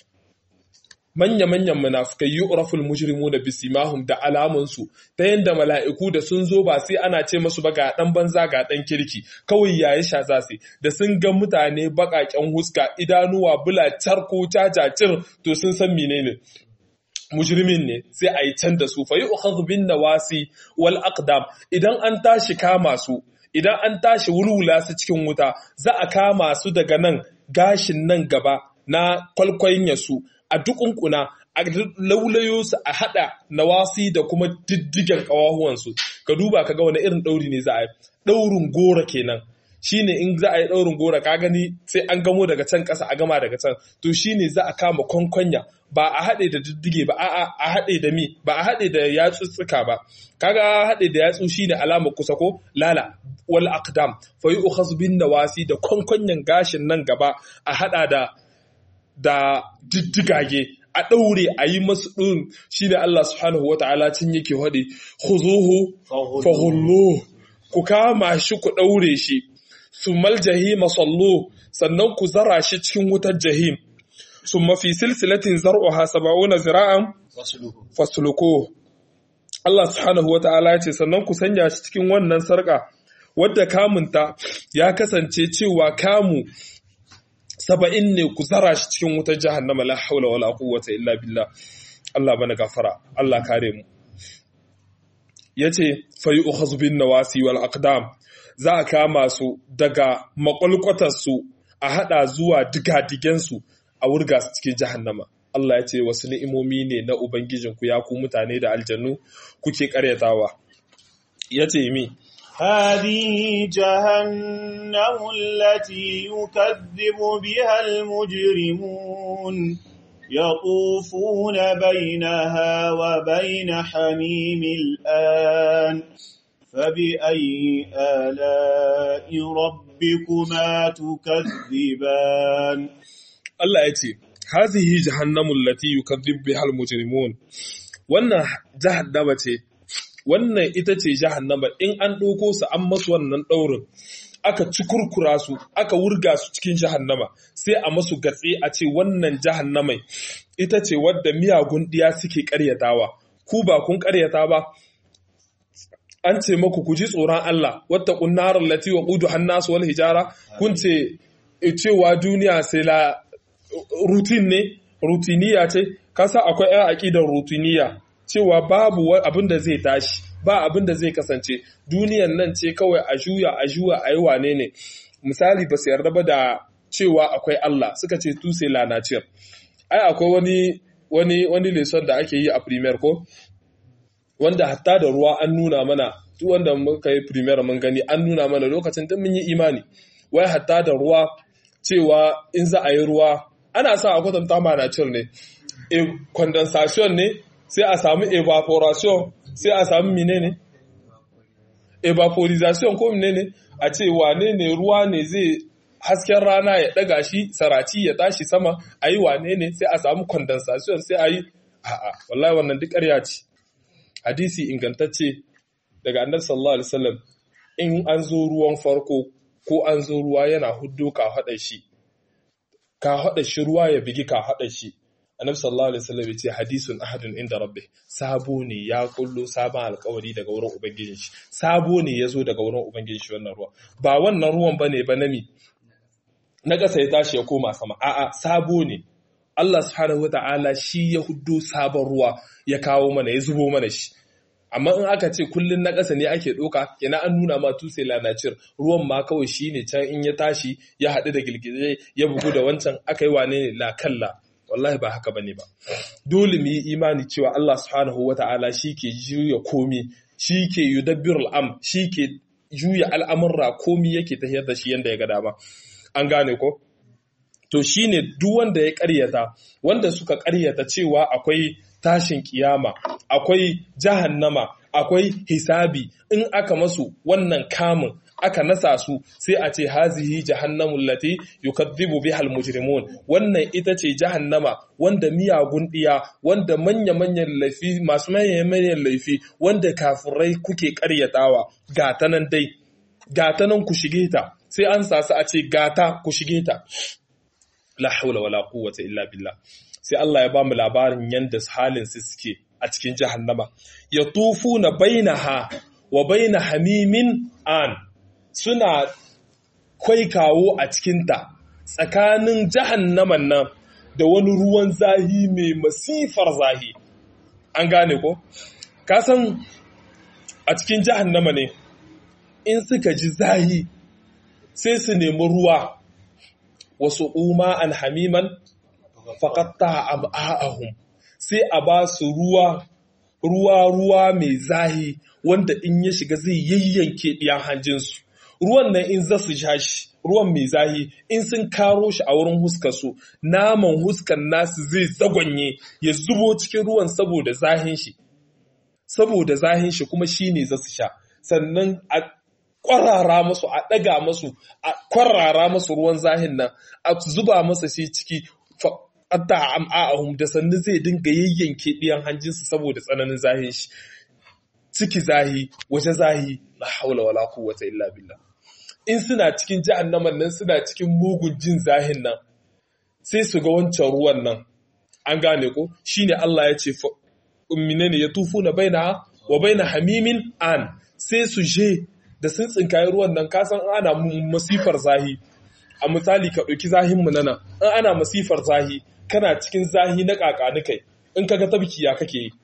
manya-manyan munafukai yu'raful mujrimuna bisimahum da alamansu ta yanda mala'iku da sun zo ba sai ana ce masu ba ga dan banza ga dan kirki kawai yayi sha za su da sun ga mutane bakaken huska idanuwa bula charko cacacir to sun san menene mujrimin ne sai a yi can da su fa yu'khadhu bin nawasi wal aqdam idan an tashi kama su idan an tashi wulwula su cikin wuta za a kama su daga nan gashin nan gaba na kwalkwanya su a dukunkuna a laulayo su a hada nawasi da kuma diddigen kawahuwansu ka duba ka ga wani irin ɗauri ne za a yi ɗaurin gora kenan shine in za a yi ɗaurin gora ka gani sai an gamo daga can ƙasa a gama daga can to shine za a kama kwankwanya ba a haɗe da diddige ba a'a a haɗe da mi ba a haɗe da yatsutsuka ba kaga haɗe da yatsu shine alamar kusa ko lala wal aqdam fa yu'khadhu bin nawasi da kwankwanyan gashin nan gaba a haɗa da da diddigage a ɗaure a yi masu ɗin shi ne Allah subhanahu wa ta'ala cin yake haɗe, Huzuhu, fahullo, ku kama shi ku ɗaure shi, su maljahi masallo, sannan ku zara shi cikin wutar jahim, su mafi silsilatin zar'uha saba'una zira'an fasuluko. Allah subhanahu wa ta'ala ce, sannan ku sanya shi cikin wannan sarƙa, wadda kamunta ya kasance cewa kamu saba'in ne ku zara shi cikin wutar jahannama la haula wala quwwata illa billah Allah bana gafara Allah kare mu yace fa yu'khadhu bin nawasi wal aqdam za a kama su daga makwalkwatar su a hada zuwa digadigen su a wurga su cikin jahannama Allah ya ce wasu ni'imomi ne na ubangijinku ya ku mutane da aljannu kuke karyatawa yace mi هذه جهنم التي يكذب بها المجرمون يطوفون بينها وبين حميم الآن فبأي آلاء ربكما تكذبان Allah ya ce hazihi jahannamu allati yukadzib biha almujrimun wannan jahannama ce wannan ita ce jahannama in an ɗauko su an masu wannan ɗaurin aka ci kurkura su aka wurga su cikin jahannama sai a masu gatse a ce wannan jahannamai ita ce wadda miyagun ɗiya suke ƙaryatawa ku ba kun ƙaryata ba an ce maku ku ji tsoron Allah wata kunnarar lati wa ƙudu hannasu wal hijara kun ce cewa duniya sai la rutin ne rutiniya ce kasa akwai 'yan aƙidar rutiniya cewa babu abin da zai tashi ba abin da zai kasance duniyan nan ce kawai a juya a juya a yi wane ne misali ba su yarda ba da cewa akwai Allah suka ce tuse la nature ai akwai wani wani wani lesson da ake yi a premier ko wanda hatta da ruwa an nuna mana duk wanda muka yi premier mun gani an nuna mana lokacin da mun yi imani wai hatta da ruwa cewa in za a yi ruwa ana sa a kwatanta ma nature ne e condensation ne sai a samu evaporation sai a samu menene evaporization ko menene a ce wane ne ruwa ne zai hasken rana ya daga shi saraci ya tashi sama a yi wane ne sai a samu condensation sai a yi a'a wallahi wannan duk ƙarya ce hadisi ingantacce daga annabi sallallahu alaihi wasallam in an zo ruwan farko ko an zo ruwa yana huddo ka haɗa shi ka haɗa shi ruwa ya bigi ka haɗa shi annabi sallallahu alaihi wasallam ya ce hadisun ahadun inda rabbi sabo ne ya kullo sabon alkawari daga wurin ubangijin shi sabo ne ya zo daga wurin ubangijin shi wannan ruwa ba wannan ruwan bane ba nami na ƙasa ya tashi ya koma sama a'a sabo ne Allah subhanahu wata'ala shi ya huddo sabon ruwa ya kawo mana ya zubo mana shi amma in aka ce kullun na ƙasa ne ake ɗauka yana an nuna ma tuse lanacir ruwan ma kawai shi ne can in ya tashi ya haɗu da girgije ya bugu da wancan aka yi wane ne la kalla wallahi ba haka bane ba dole mu yi imani cewa Allah subhanahu wata'ala shi ke juya komi shi ke yudabbirul am shi ke juya al'amurra komi yake tafiyar da shi yanda ya ga dama an gane ko to shine duk wanda ya ƙaryata wanda suka ƙaryata cewa akwai tashin kiyama akwai jahannama akwai hisabi in aka masu wannan kamun aka nasa su sai a ce hazihi jahannamul lati yukadhibu bihal mujrimun wannan ita ce jahannama wanda miyagun diya wanda manya manyan laifi masu manyan manyan laifi wanda kafirai kuke ƙaryatawa gata nan dai gata nan ku shige ta sai an sasu a ce gata ku shige ta la haula wala quwwata illa billah sai Allah ya ba mu labarin yanda halin su suke a cikin jahannama ya tufuna bainaha wa baina hamimin an suna kwaikawo a cikinta tsakanin jahannaman nan da wani ruwan zahi mai masifar zahi an gane ko kasan a cikin jahannama ne in suka ji zahi sai su nemi ruwa wasu umma an hamiman faƙatta am'a'ahum sai a ba su ruwa ruwa ruwa mai zahi wanda in ya shiga zai yayyanke ɗiyan hanjinsu ruwan nan in za su sha shi ruwan mai zahi in sun karo shi a wurin huskar su naman huskan nasu zai zagonye ya zubo cikin ruwan saboda zahin shi saboda zahin shi kuma shi ne za su sha sannan a kwarara masu a ɗaga masu a kwarara masu ruwan zahin nan a zuba masa shi ciki hatta am'a'ahum da sannu zai dinga yayyanke ɗiyan hanjinsu saboda tsananin zahin shi ciki zahi waje zahi la haula wala quwwata illa billah in suna cikin jahannaman nan suna cikin mugun jin zahin nan sai su ga wancan ruwan nan an gane ko shine Allah ya ce menene ya tufuna baina wa baina hamimin an sai su je da sun tsinkayi ruwan nan kasan ana masifar zahi a misali ka ɗauki zahinmu na nan in ana masifar zahi kana cikin zahi na ƙaƙanikai in kaga tabki ya kake yi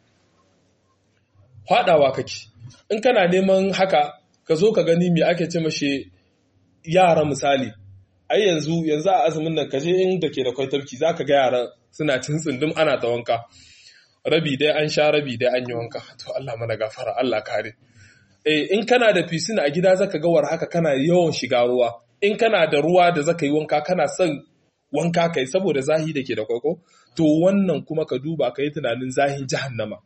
faɗawa kake in kana neman haka ka zo ka gani me ake ce mashi yara misali ai yanzu yanzu a azumin nan kaje inda ke da kwai tabki zaka ga yaran suna cin tsundum ana ta wanka rabi dai an sha rabi dai an yi wanka to Allah mana gafara Allah kare eh in kana da piscine a gida zaka ga war haka kana yawan shiga ruwa in kana da ruwa da zaka yi wanka kana son wanka kai saboda zahi da ke da kwaiko to wannan kuma ka duba ka yi tunanin zahin jahannama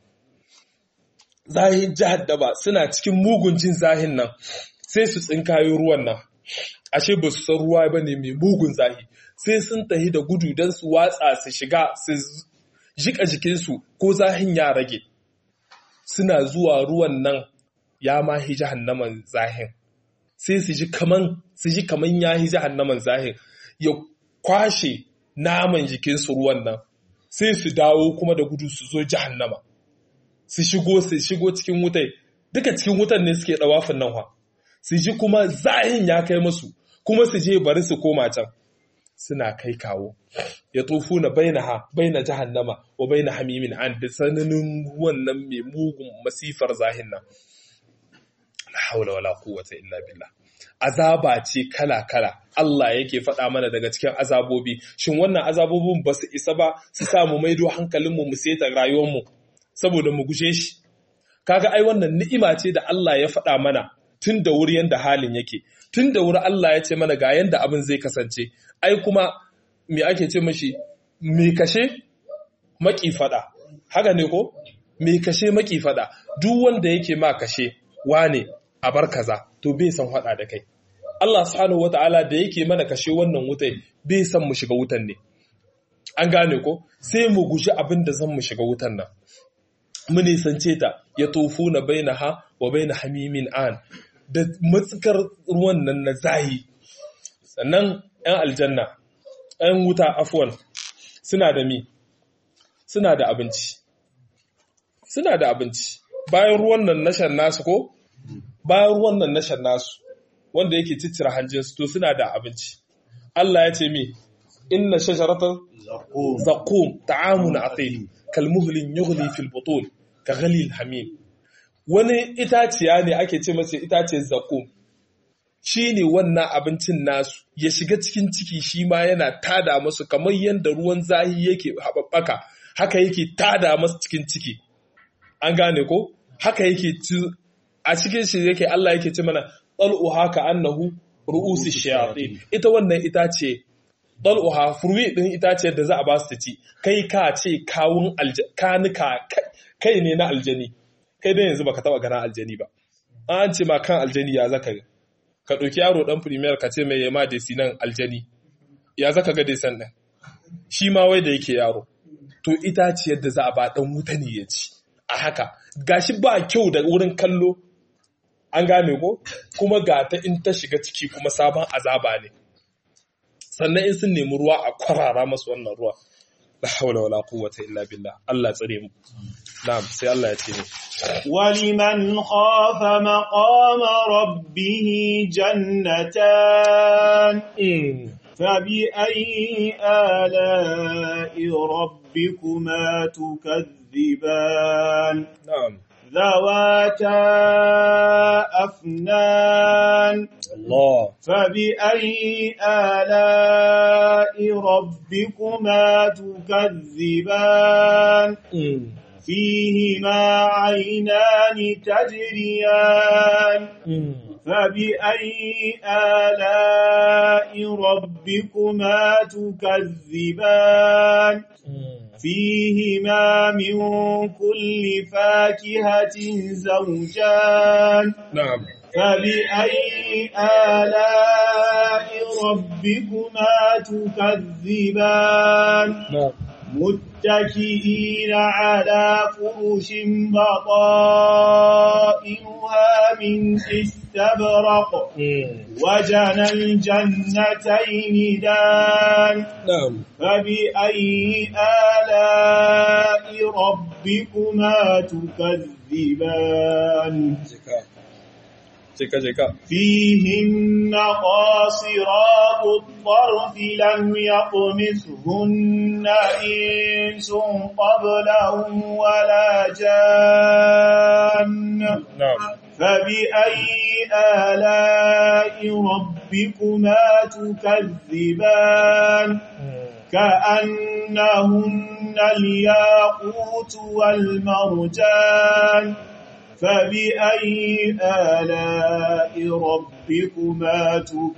zahin jahannama suna cikin mugun jin zahin nan sai su tsinkayo ruwan nan ashe ba su san ruwa ba ne mai mugun zahi sai sun tahi da gudu don su watsa su shiga su jika jikinsu ko zahin ya rage suna zuwa ruwan nan ya mahi jahannaman zahin sai su ji kaman su ji kaman ya hi jahannaman zahin ya kwashe naman jikinsu ruwan nan sai su dawo kuma da gudu su zo jahannama su shigo su shigo cikin wutai duka cikin wutan ne suke dawafin nan wa su ji kuma zahin ya kai musu kuma su je bari su koma can suna kai kawo ya tofu na baina ha baina jahannama wa baina hamimin an da sananin wannan mai mugun masifar zahin nan la haula wala quwwata illa billah azaba ce kala-kala Allah yake faɗa mana daga cikin azabobi shin wannan azabobin ba su isa ba su samu maido hankalinmu mu seta rayuwarmu saboda mu guje shi kaga ai wannan ni'ima ce da Allah ya faɗa mana tun da wuri yanda halin yake tun da wuri Allah ya ce mana ga yanda abin zai kasance ai kuma me ake ce mashi me kashe maki faɗa haka ne ko me kashe maki faɗa duk wanda yake ma kashe wane a bar kaza to bai san faɗa da kai Allah subhanahu wata'ala da yake mana kashe wannan wutai bai san mu shiga wutan ne an gane ko sai mu guji abin da zan mu shiga wutan nan mu nisance ta ya tofu na baina ha wa baina hamimin an da matsukar ruwan nan na zahi sannan ‘yan aljanna ‘yan wuta afuwan suna da mi suna da abinci suna da abinci bayan ruwan nan na shan nasu ko bayan ruwan nan na shan nasu wanda yake ciccira hanjinsu to suna da abinci Allah ya ce mi inna shajaratar zaqum ta'amun athim kalmuhlin yughli fil butun ka ghalil hamim wani itaciya ne ake ce masa itaciyar zaqum shine wannan abincin nasu ya shiga cikin ciki shi ma yana tada masu kamar yadda ruwan zahi yake haɓaɓɓaka haka yake tada masu cikin ciki an gane ko haka yake a cikin shi yake Allah yake ce mana ɗal'uha ka annahu ru'usi shayatin ita wannan itace ɗal'uha furwi ɗin itace da za a ba su ci kai ka ce kawun kanuka kai ne na aljani kai dai yanzu baka taba gana aljani ba an ce ma kan aljani ya zaka ka ɗauki yaro ɗan premier ka ce mai yama desi nan aljani ya zaka ga desan ɗin shi ma wai da yake yaro to itaciyar da za a ba ɗan wuta ne ya ci a haka gashi ba kyau da wurin kallo an gane ko kuma ga ta in ta shiga ciki kuma sabon azaba ne sannan in sun nemi ruwa a kwarara masu wannan ruwa la haula wala quwwata illa billah Allah tsare mu na'am sai Allah ya ce ne ولمن خاف مقام ربه جنتان فبأي آلاء ربكما تكذبان na'am ذواتا أفنان Allah فبأي آلاء ربكما تكذبان فيهما عينان تجريان فبأي آلاء ربكما تكذبان فيهما من كل فاكهة زوجان na'am فبأي آلاء ربكما تكذبان na'am متكئين على فرش بطائنها من استبرق وجنى الجنتين دان na'am فبأي آلاء ربكما تكذبان jika jika jika فيهن قاصرات الطرف لم يطمثهن إنس قبلهم ولا جان na'am فبأي آلاء ربكما تكذبان كأنهن الياقوت والمرجان فبأي آلاء ربكما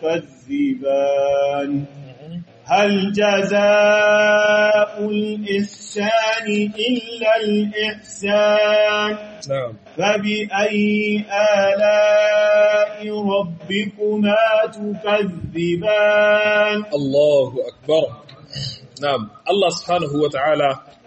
تكذبان هل جزاء الإحسان إلا الإحسان نعم فبأي آلاء ربكما تكذبان Allahu akbar na'am Allah subhanahu wata'ala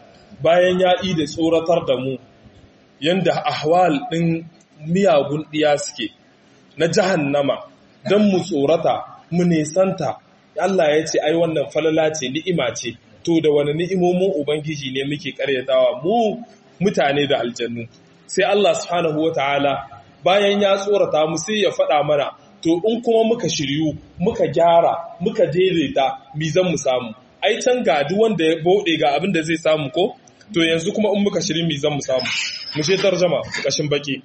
bayan ya yi da tsoratar da mu yanda ahwal ɗin miyagun ɗiya suke na jahannama don mu tsorata mu nesanta Allah ya ce ai wannan falala ce ni'ima ce to da wani ni'imomin ubangiji ne muke karyatawa mu mutane da aljannu sai Allah subhanahu wata'ala bayan ya tsorata mu sai ya faɗa mana to in kuma muka shiryu muka gyara muka daidaita mi zan mu samu ai can ga duk wanda ya bode ga abin da zai samu ko to yanzu kuma in muka shiryu mi zan mu samu mu she tarjama kashin baki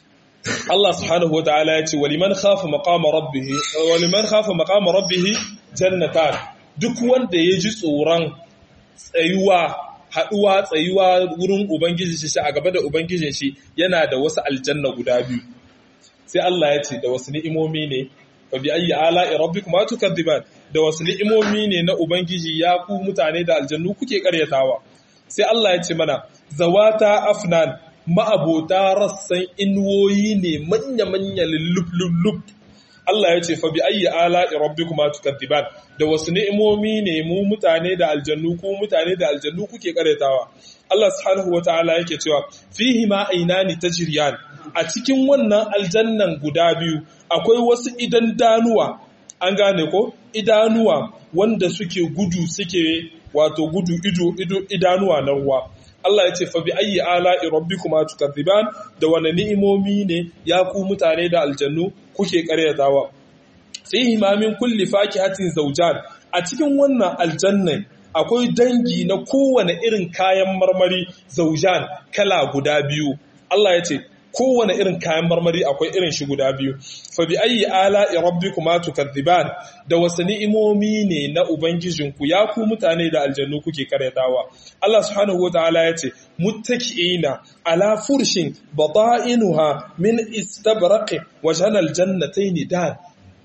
Allah subhanahu wataala ya ce waliman khafa maqama rabbih waliman khafa maqama rabbih jannatan duk wanda ya ji tsoron tsayuwa haduwa tsayuwa wurin ubangiji shi a gaba da ubangijin shi yana da wasu aljanna guda biyu sai Allah ya ce da wasu ni'imomi ne fa bi ayyi ala'i rabbikuma tukadiban da wasu ni'imomi ne na ubangiji ya ku mutane da aljannu kuke karyatawa sai Allah ya ce mana zawata afnan ma'abota rassan inuwoyi ne manya-manya lullub Allah ya ce fa bi ayyi ala'i rabbikuma tukadiban da wasu ni'imomi ne mu mutane da aljannu ku mutane da aljannu kuke karyatawa Allah subhanahu wataala yake cewa fihi ma ainani tajriyan a cikin wannan aljannan guda biyu akwai wasu idan danuwa an gane ko idanuwa wanda suke gudu suke wato gudu ido ido idanuwa na ruwa Allah ya ce fa bi ayyi ala'i rabbikuma tukadziban da wani ni'imomi ne ya ku mutane da aljannu kuke karyatawa fihi ma min kulli fakihatin zawjan a cikin wannan aljannan akwai dangi na kowane irin kayan marmari zaujan kala guda biyu Allah ya ce kowane irin kayan marmari akwai irin shi guda biyu fa bi ayyi ala'i rabbikuma tukadziban da wasu ni'imomi ne na ubangijinku ya ku mutane da aljannu kuke karyatawa Allah subhanahu wataala ya ce muttaki'ina ala furshin bata'inuha min istabraqi wa janal jannatayn dan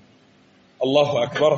Allahu akbar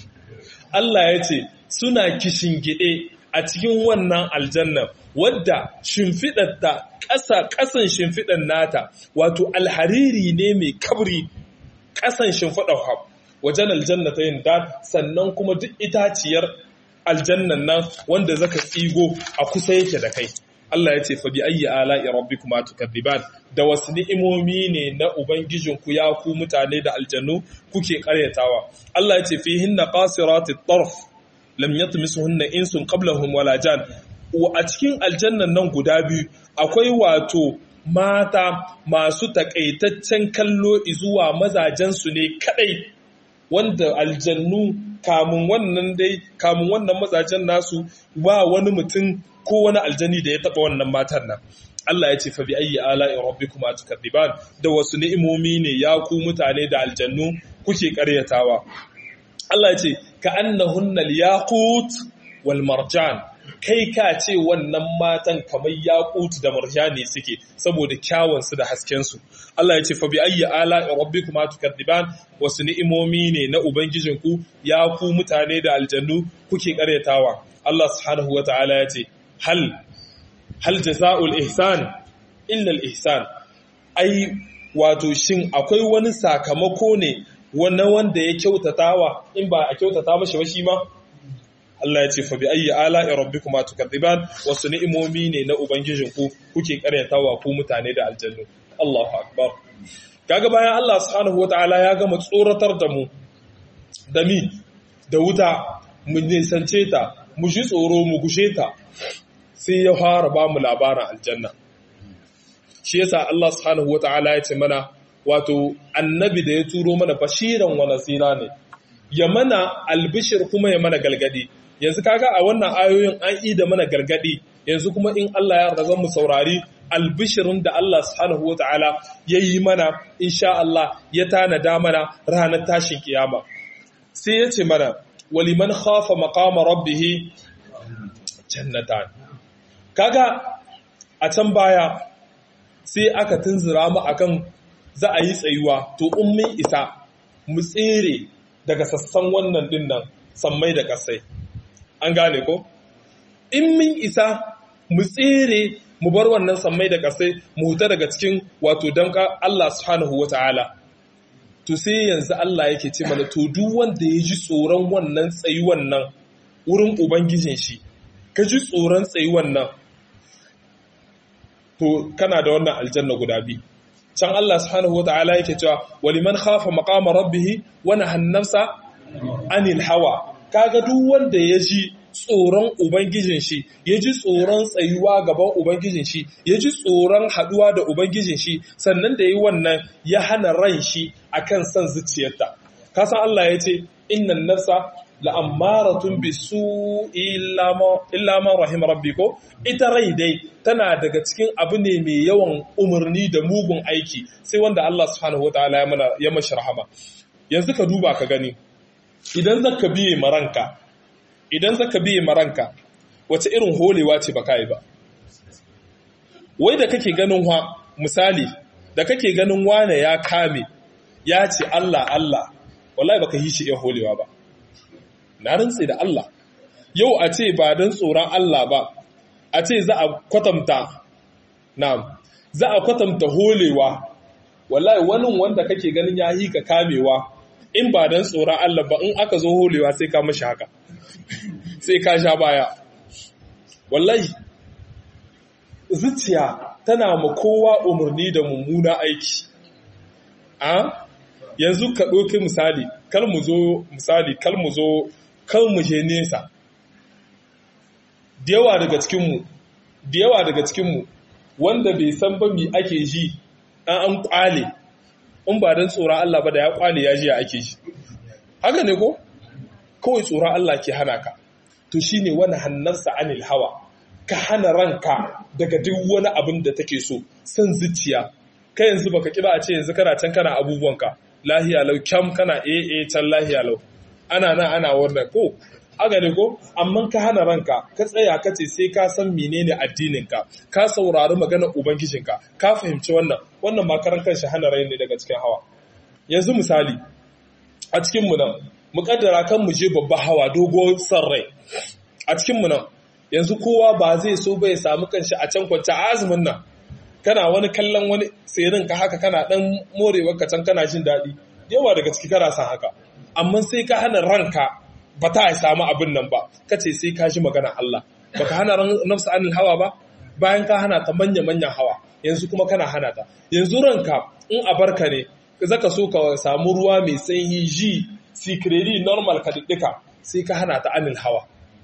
Allah ya ce suna gide a cikin wannan aljanna wadda shimfiɗarta ƙasa ƙasan shimfiɗar nata wato alhariri ne mai kabri ƙasan shimfiɗar hab wajen aljanna ta yin da sannan kuma duk itaciyar aljannan nan wanda zaka tsigo a kusa yake da kai Allah ya ce fa bi ayyi ala'i rabbikuma tukadziban da wasu ni'imomi ne na ubangijinku ya ku mutane da aljannu kuke karyatawa Allah ya ce fihinna qasiratit tarf lam yatmisuhunna insun qablahum wala jan a cikin aljannan nan guda biyu akwai wato mata masu takaitaccen kallo zuwa mazajensu ne kadai wanda aljannu kamun wannan dai kamun wannan mazajen nasu ba wani mutum ko wani aljani da ya taba wannan matan nan Allah ya ce fa bi ayyi ala'i rabbikuma tukadiban da wasu ni'imomi ne ya ku mutane da aljannu kuke karyatawa Allah ya ce ka annahunna al-yaqut wal marjan kai ka ce wannan matan kamar yaqut da marjani suke saboda kyawun su da hasken su Allah ya ce fa bi ayyi ala'i rabbikuma tukadiban wasu ni'imomi ne na ubangijinku ya ku mutane da aljannu kuke karyatawa Allah subhanahu wataala ya ce hal hal jaza'ul ihsan illa al ihsan ai wato shin akwai wani sakamako ne wannan wanda ya kyautatawa in ba a kyautata mashi ba shi ma Allah ya ce fa bi ayyi ala'i rabbikuma tukadiban wasu ni'imomi ne na ubangijinku kuke karyatawa ku mutane da aljannu Allahu akbar kaga bayan Allah subhanahu wataala ya gama tsoratar da mu da mi da wuta mu nisance ta mu ji tsoro mu gushe ta sai ya fara ba mu labarin aljanna shi yasa Allah subhanahu wataala ya ce mana wato annabi da ya turo mana bashiran wa nasira ne ya mana albishir kuma ya mana galgadi yanzu kaga a wannan ayoyin an yi da mana galgadi yanzu kuma in Allah ya yarda mu saurari albishirin da Allah subhanahu wataala ya yi mana insha Allah ya tanada mana ranar tashin kiyama sai ya ce mana waliman khafa maqama rabbih jannatan kaga a can baya sai aka tunzura mu akan za a yi tsayuwa to in mun isa mu tsere daga sassan wannan dinnan sammai da kasai an gane ko in mun isa mu tsere mu bar wannan sammai da kasai mu huta daga cikin wato damka Allah subhanahu wata'ala to sai yanzu Allah yake ce mana to duk wanda ya ji tsoron wannan tsayuwan nan wurin ubangijin shi ka ji tsoron tsayuwan nan to kana da wannan aljanna guda biyu can Allah subhanahu wata'ala yake cewa waliman khafa maqama rabbih wa nahana nafsa anil hawa kaga duk wanda ya ji tsoron ubangijin shi ya ji tsoron tsayuwa gaban ubangijin shi ya ji tsoron haduwa da ubangijin shi sannan da yi wannan ya hana ran shi akan son zuciyarta kasan Allah ya ce innan nafsa la'ammaratun bisu illa ma rahim rabbi ko ita rai dai tana daga cikin abu ne mai yawan umarni da mugun aiki sai wanda Allah subhanahu wataala ya mana ya mashi rahama yanzu ka duba ka gani idan zaka biye maranka idan zaka biye maranka wace irin holewa ce baka yi ba wai da kake ganin wa misali da kake ganin wane ya kame ya ce Allah Allah wallahi baka yi shi iya holewa ba na rantse da Allah yau a ce ba don tsoron Allah ba a ce za a kwatanta na'am za a kwatanta holewa wallahi wani wanda kake ganin ya yi ka kamewa in ba don tsoron Allah ba in aka zo holewa sai ka mashi haka sai ka sha baya wallahi zuciya tana ma kowa umarni da mummuna aiki a yanzu ka ɗauki misali kal mu zo misali kal mu zo kal mu je nesa da yawa daga cikinmu da yawa daga cikinmu wanda bai san ba mi ake ji an an kwale in ba don tsoron Allah ba da ya kwale ya ji ya ake ji haka ne ko kawai tsoron Allah ke hana ka to shine wani hannarsa anil hawa ka hana ranka daga duk wani abin da take so san zuciya kai yanzu baka kiba a ce yanzu kana can kana abubuwanka lahiya lau kyam kana ee can lahiya lau ana nan ana wannan ko aga ne ko amma ka hana ranka ka tsaya ka ce sai ka san menene addininka ka saurari maganar ubangijinka ka fahimci wannan wannan makaran kanshi hana rai ne daga cikin hawa yanzu misali a cikin mu nan mu kaddara kan mu je babba hawa dogo san rai a cikin mu nan yanzu kowa ba zai so bai samu kanshi a can kwance a azumin nan kana wani kallon wani tsirin ka haka kana dan morewar ka can kana jin daɗi yawa daga ciki kana san haka amma sai ka hana ranka ba ta samu abin nan ba ka ce sai ka ji magana Allah baka hana nafsa anil hawa ba bayan ka hana ta manya manyan hawa yanzu kuma kana hana ta yanzu ranka in a barka ne zaka so ka samu ruwa mai sanyi ji sikredi normal ka diddika sai ka hana ta anil hawa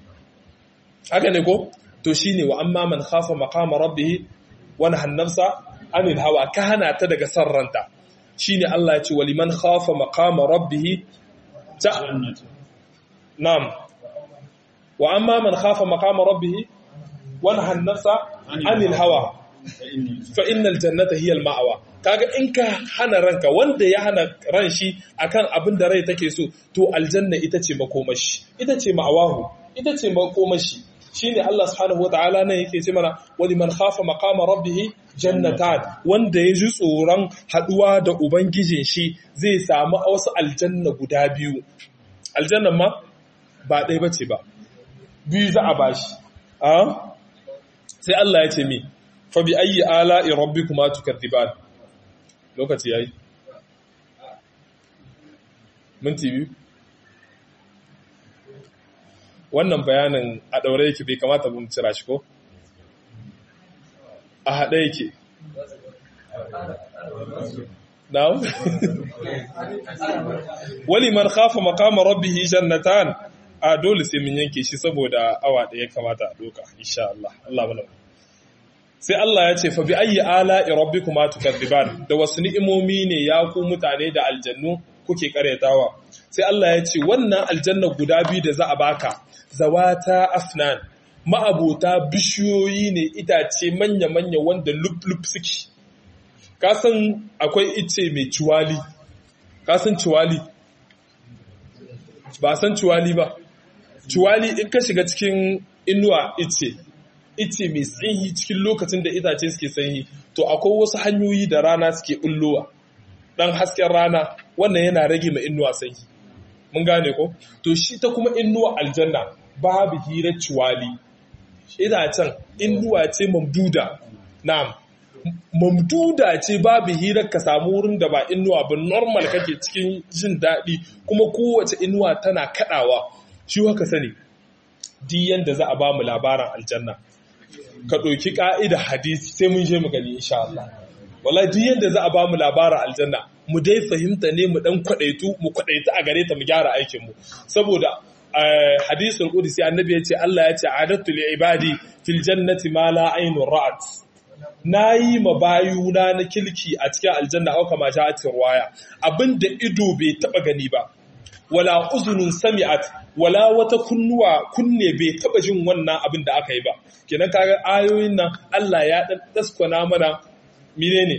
haka ne ko to shine wa amma man khafa maqama rabbih wani hannarsa anil hawa ka hana ta daga san ranta shi ne Allah ya ce wa liman khafa maqama rabbihi ta na'am wa amma man khafa maqama rabbihi wani hannarsa anil hawa fa innal jannata hiya al ma'wa kaga in ka hana ranka wanda ya hana ran shi akan abin da rai take so to aljanna ita ce makomashi ita ce ma'awahu ita ce makomashi shine Allah subhanahu wataala nan yake ce mana wani man khafa maqama rabbih jannatan wanda ya ji tsoron haduwa da ubangijin shi zai samu wasu aljanna guda biyu aljannan ma ba ɗaya bace ba biyu za a bashi a sai Allah ya ce mi fa bi ayyi ala'i rabbikuma tukadziban lokaci yayi minti biyu wannan bayanin a ɗaure yake bai kamata mun cira shi ko? a haɗe yake na'am wali man khafa maqama rabbih jannatan a dole sai mun yanke shi saboda awa ɗaya kamata a doka insha Allah Allah mana sai Allah ya ce fa bi ayyi ala'i rabbikuma tukadziban da wasu ni'imomi ne ya ku mutane da aljannu kuke karyatawa sai Allah ya ce wannan aljanna guda biyu da za a baka zawata afnan ma'abota bishiyoyi ne itace manya-manya wanda lup-lup suke kasan akwai ice mai ciwali kasan ciwali ba san ciwali ba ciwali in ka shiga cikin inuwa ice ice mai sanyi cikin lokacin da itace suke sanyi to akwai wasu hanyoyi da rana suke bullowa dan hasken rana wannan yana rage ma inuwa sanyi mun gane ko to shi ta kuma inuwa aljanna babu hirar ciwali itacen inuwa ce mamduda na'am mamduda ce babu hirar ka samu wurin da ba inuwa ba normal kake cikin jin daɗi kuma kowace inuwa tana kaɗawa shi haka sani di yanda za a ba mu labarin aljanna ka ɗauki ƙa'ida hadisi sai mun je mu gani insha Allah wala di yanda za a ba mu labarin aljanna mu dai fahimta ne mu dan kwaɗaitu mu kwaɗaitu a gare ta mu gyara aikin mu saboda hadisul qudsi annabi ya ce Allah ya ce adatu li ibadi fil jannati ma la aynun ra'at na yi ma bayuna na kilki a cikin aljanna auka ma ta ruwaya abinda ido bai taba gani ba wala uzunun sami'at wala wata kunnuwa kunne bai taba jin wannan abin da aka yi ba kenan kaga ayoyin nan Allah ya dan daskwana mana menene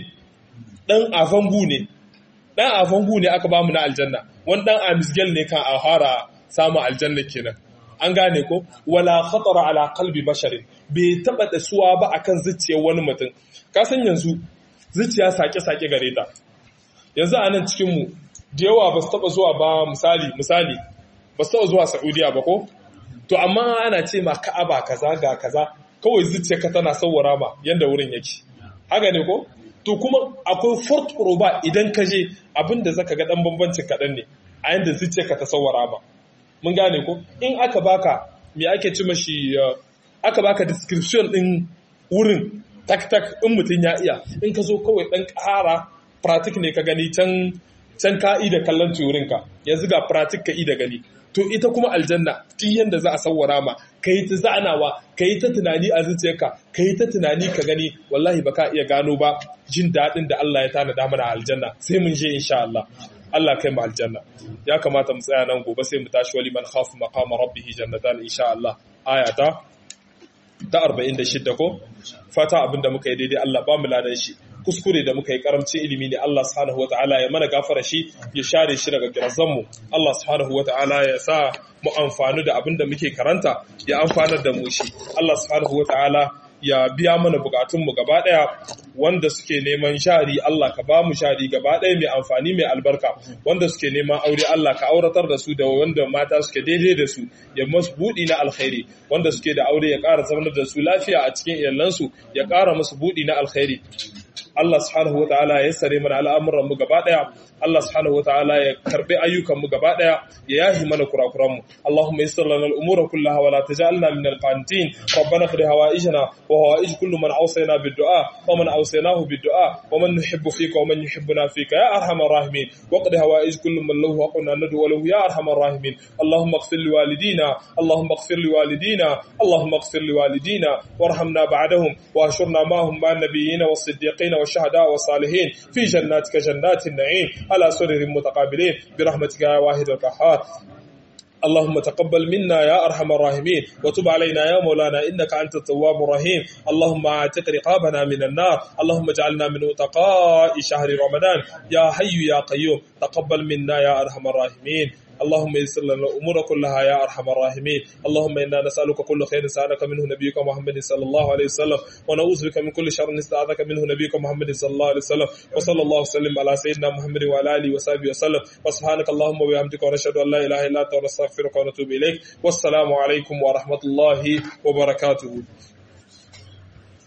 dan afangu ne dan afangu ne aka bamu na aljanna wani dan amisgel ne kan a fara samu aljanna kenan an gane ko wala khatara ala qalbi basharin bai taba da suwa ba akan zuciyar wani mutum ka san yanzu zuciya sake-sake gare ta yanzu a nan cikin mu da yawa ba su taba zuwa ba misali misali ba su taba zuwa Saudiya ba ko to amma ana ce ma Ka'aba kaza ga kaza kawai zuciyarka tana sawwara ma yanda wurin yake haka ne ko to kuma akwai fort proba idan ka je abinda zaka ga dan bambancin kadan ne a yanda zuciyarka ta sawwara ma mun gane ko in aka baka me ake ci mashi aka baka description din wurin tak tak in mutum ya iya in ka zo kawai dan ƙara pratik ne ka gani can can ka da kallon turin ka yanzu ga pratik ka da gani to ita kuma aljanna tun yanda za a sawwara ma kai ta zanawa kai ta tunani a zuciyarka kai ta tunani ka gani wallahi baka iya gano ba jin daɗin da Allah ya tanada mana aljanna sai mun je insha Allah Allah kai mu aljanna ya kamata mu tsaya nan gobe sai mu tashi wali man khafu maqama rabbih jannatan insha Allah ayata ta 46 ko fata abinda muka yi daidai Allah ba mu ladan shi kuskure da muka yi karamcin ilimi ne Allah subhanahu wataala ya mana gafara shi ya share shi daga kirazan mu Allah subhanahu wataala ya sa mu amfani da abinda muke karanta ya amfanar da mu shi Allah subhanahu wataala ya biya mana bukatunmu gaba ɗaya wanda suke neman shari Allah ka ba mu shari gaba ɗaya mai amfani mai albarka wanda suke neman aure Allah ka auratar da su da wanda mata suke daidai da su ya masu buɗi na alkhairi wanda suke da aure ya ƙara zaunar da su lafiya a cikin iyalansu ya ƙara musu buɗi na alkhairi Allah subhanahu wa ta'ala ya sare mana al'amuran mu gaba daya Allah subhanahu wa ta'ala ya karbi ayyukan mu gaba daya ya yahi mana kurakuran mu Allahumma yassir lana al-umura kullaha wa la taj'alna min al-qanitin rabbana qdi hawaijana wa hawaij kullu man awsayna bid-du'a wa man awsaynahu bid-du'a wa man nuhibbu fika wa man yuhibbuna fika ya arhamar rahimin wa qdi hawaij kullu man lahu haqqun an nad'u lahu ya arhamar rahimin Allahumma ighfir li walidina Allahumma ighfir li walidina Allahumma ighfir li walidina warhamna ba'dahum wa ashurna ma'ahum ma'an nabiyyin was-siddiqin والشهداء والصالحين في جناتك جنات النعيم على سرر متقابلين برحمتك يا واحد القهار اللهم تقبل منا يا أرحم الراحمين وتب علينا يا مولانا إنك أنت التواب الرحيم اللهم اعتق رقابنا من النار اللهم اجعلنا من أتقاء شهر رمضان يا حي يا قيوم تقبل منا يا أرحم الراحمين اللهم يسر لنا الامور كلها يا ارحم الراحمين اللهم انا نسالك كل خير سالك منه نبيك محمد صلى الله عليه وسلم ونعوذ بك من كل شر استعاذك منه نبيك محمد صلى الله عليه وسلم وصلى الله وسلم على سيدنا محمد وعلى اله وصحبه وسلم وسبحانك اللهم وبحمدك ونشهد ان لا اله الا انت ونستغفرك ونتوب اليك والسلام عليكم ورحمه الله وبركاته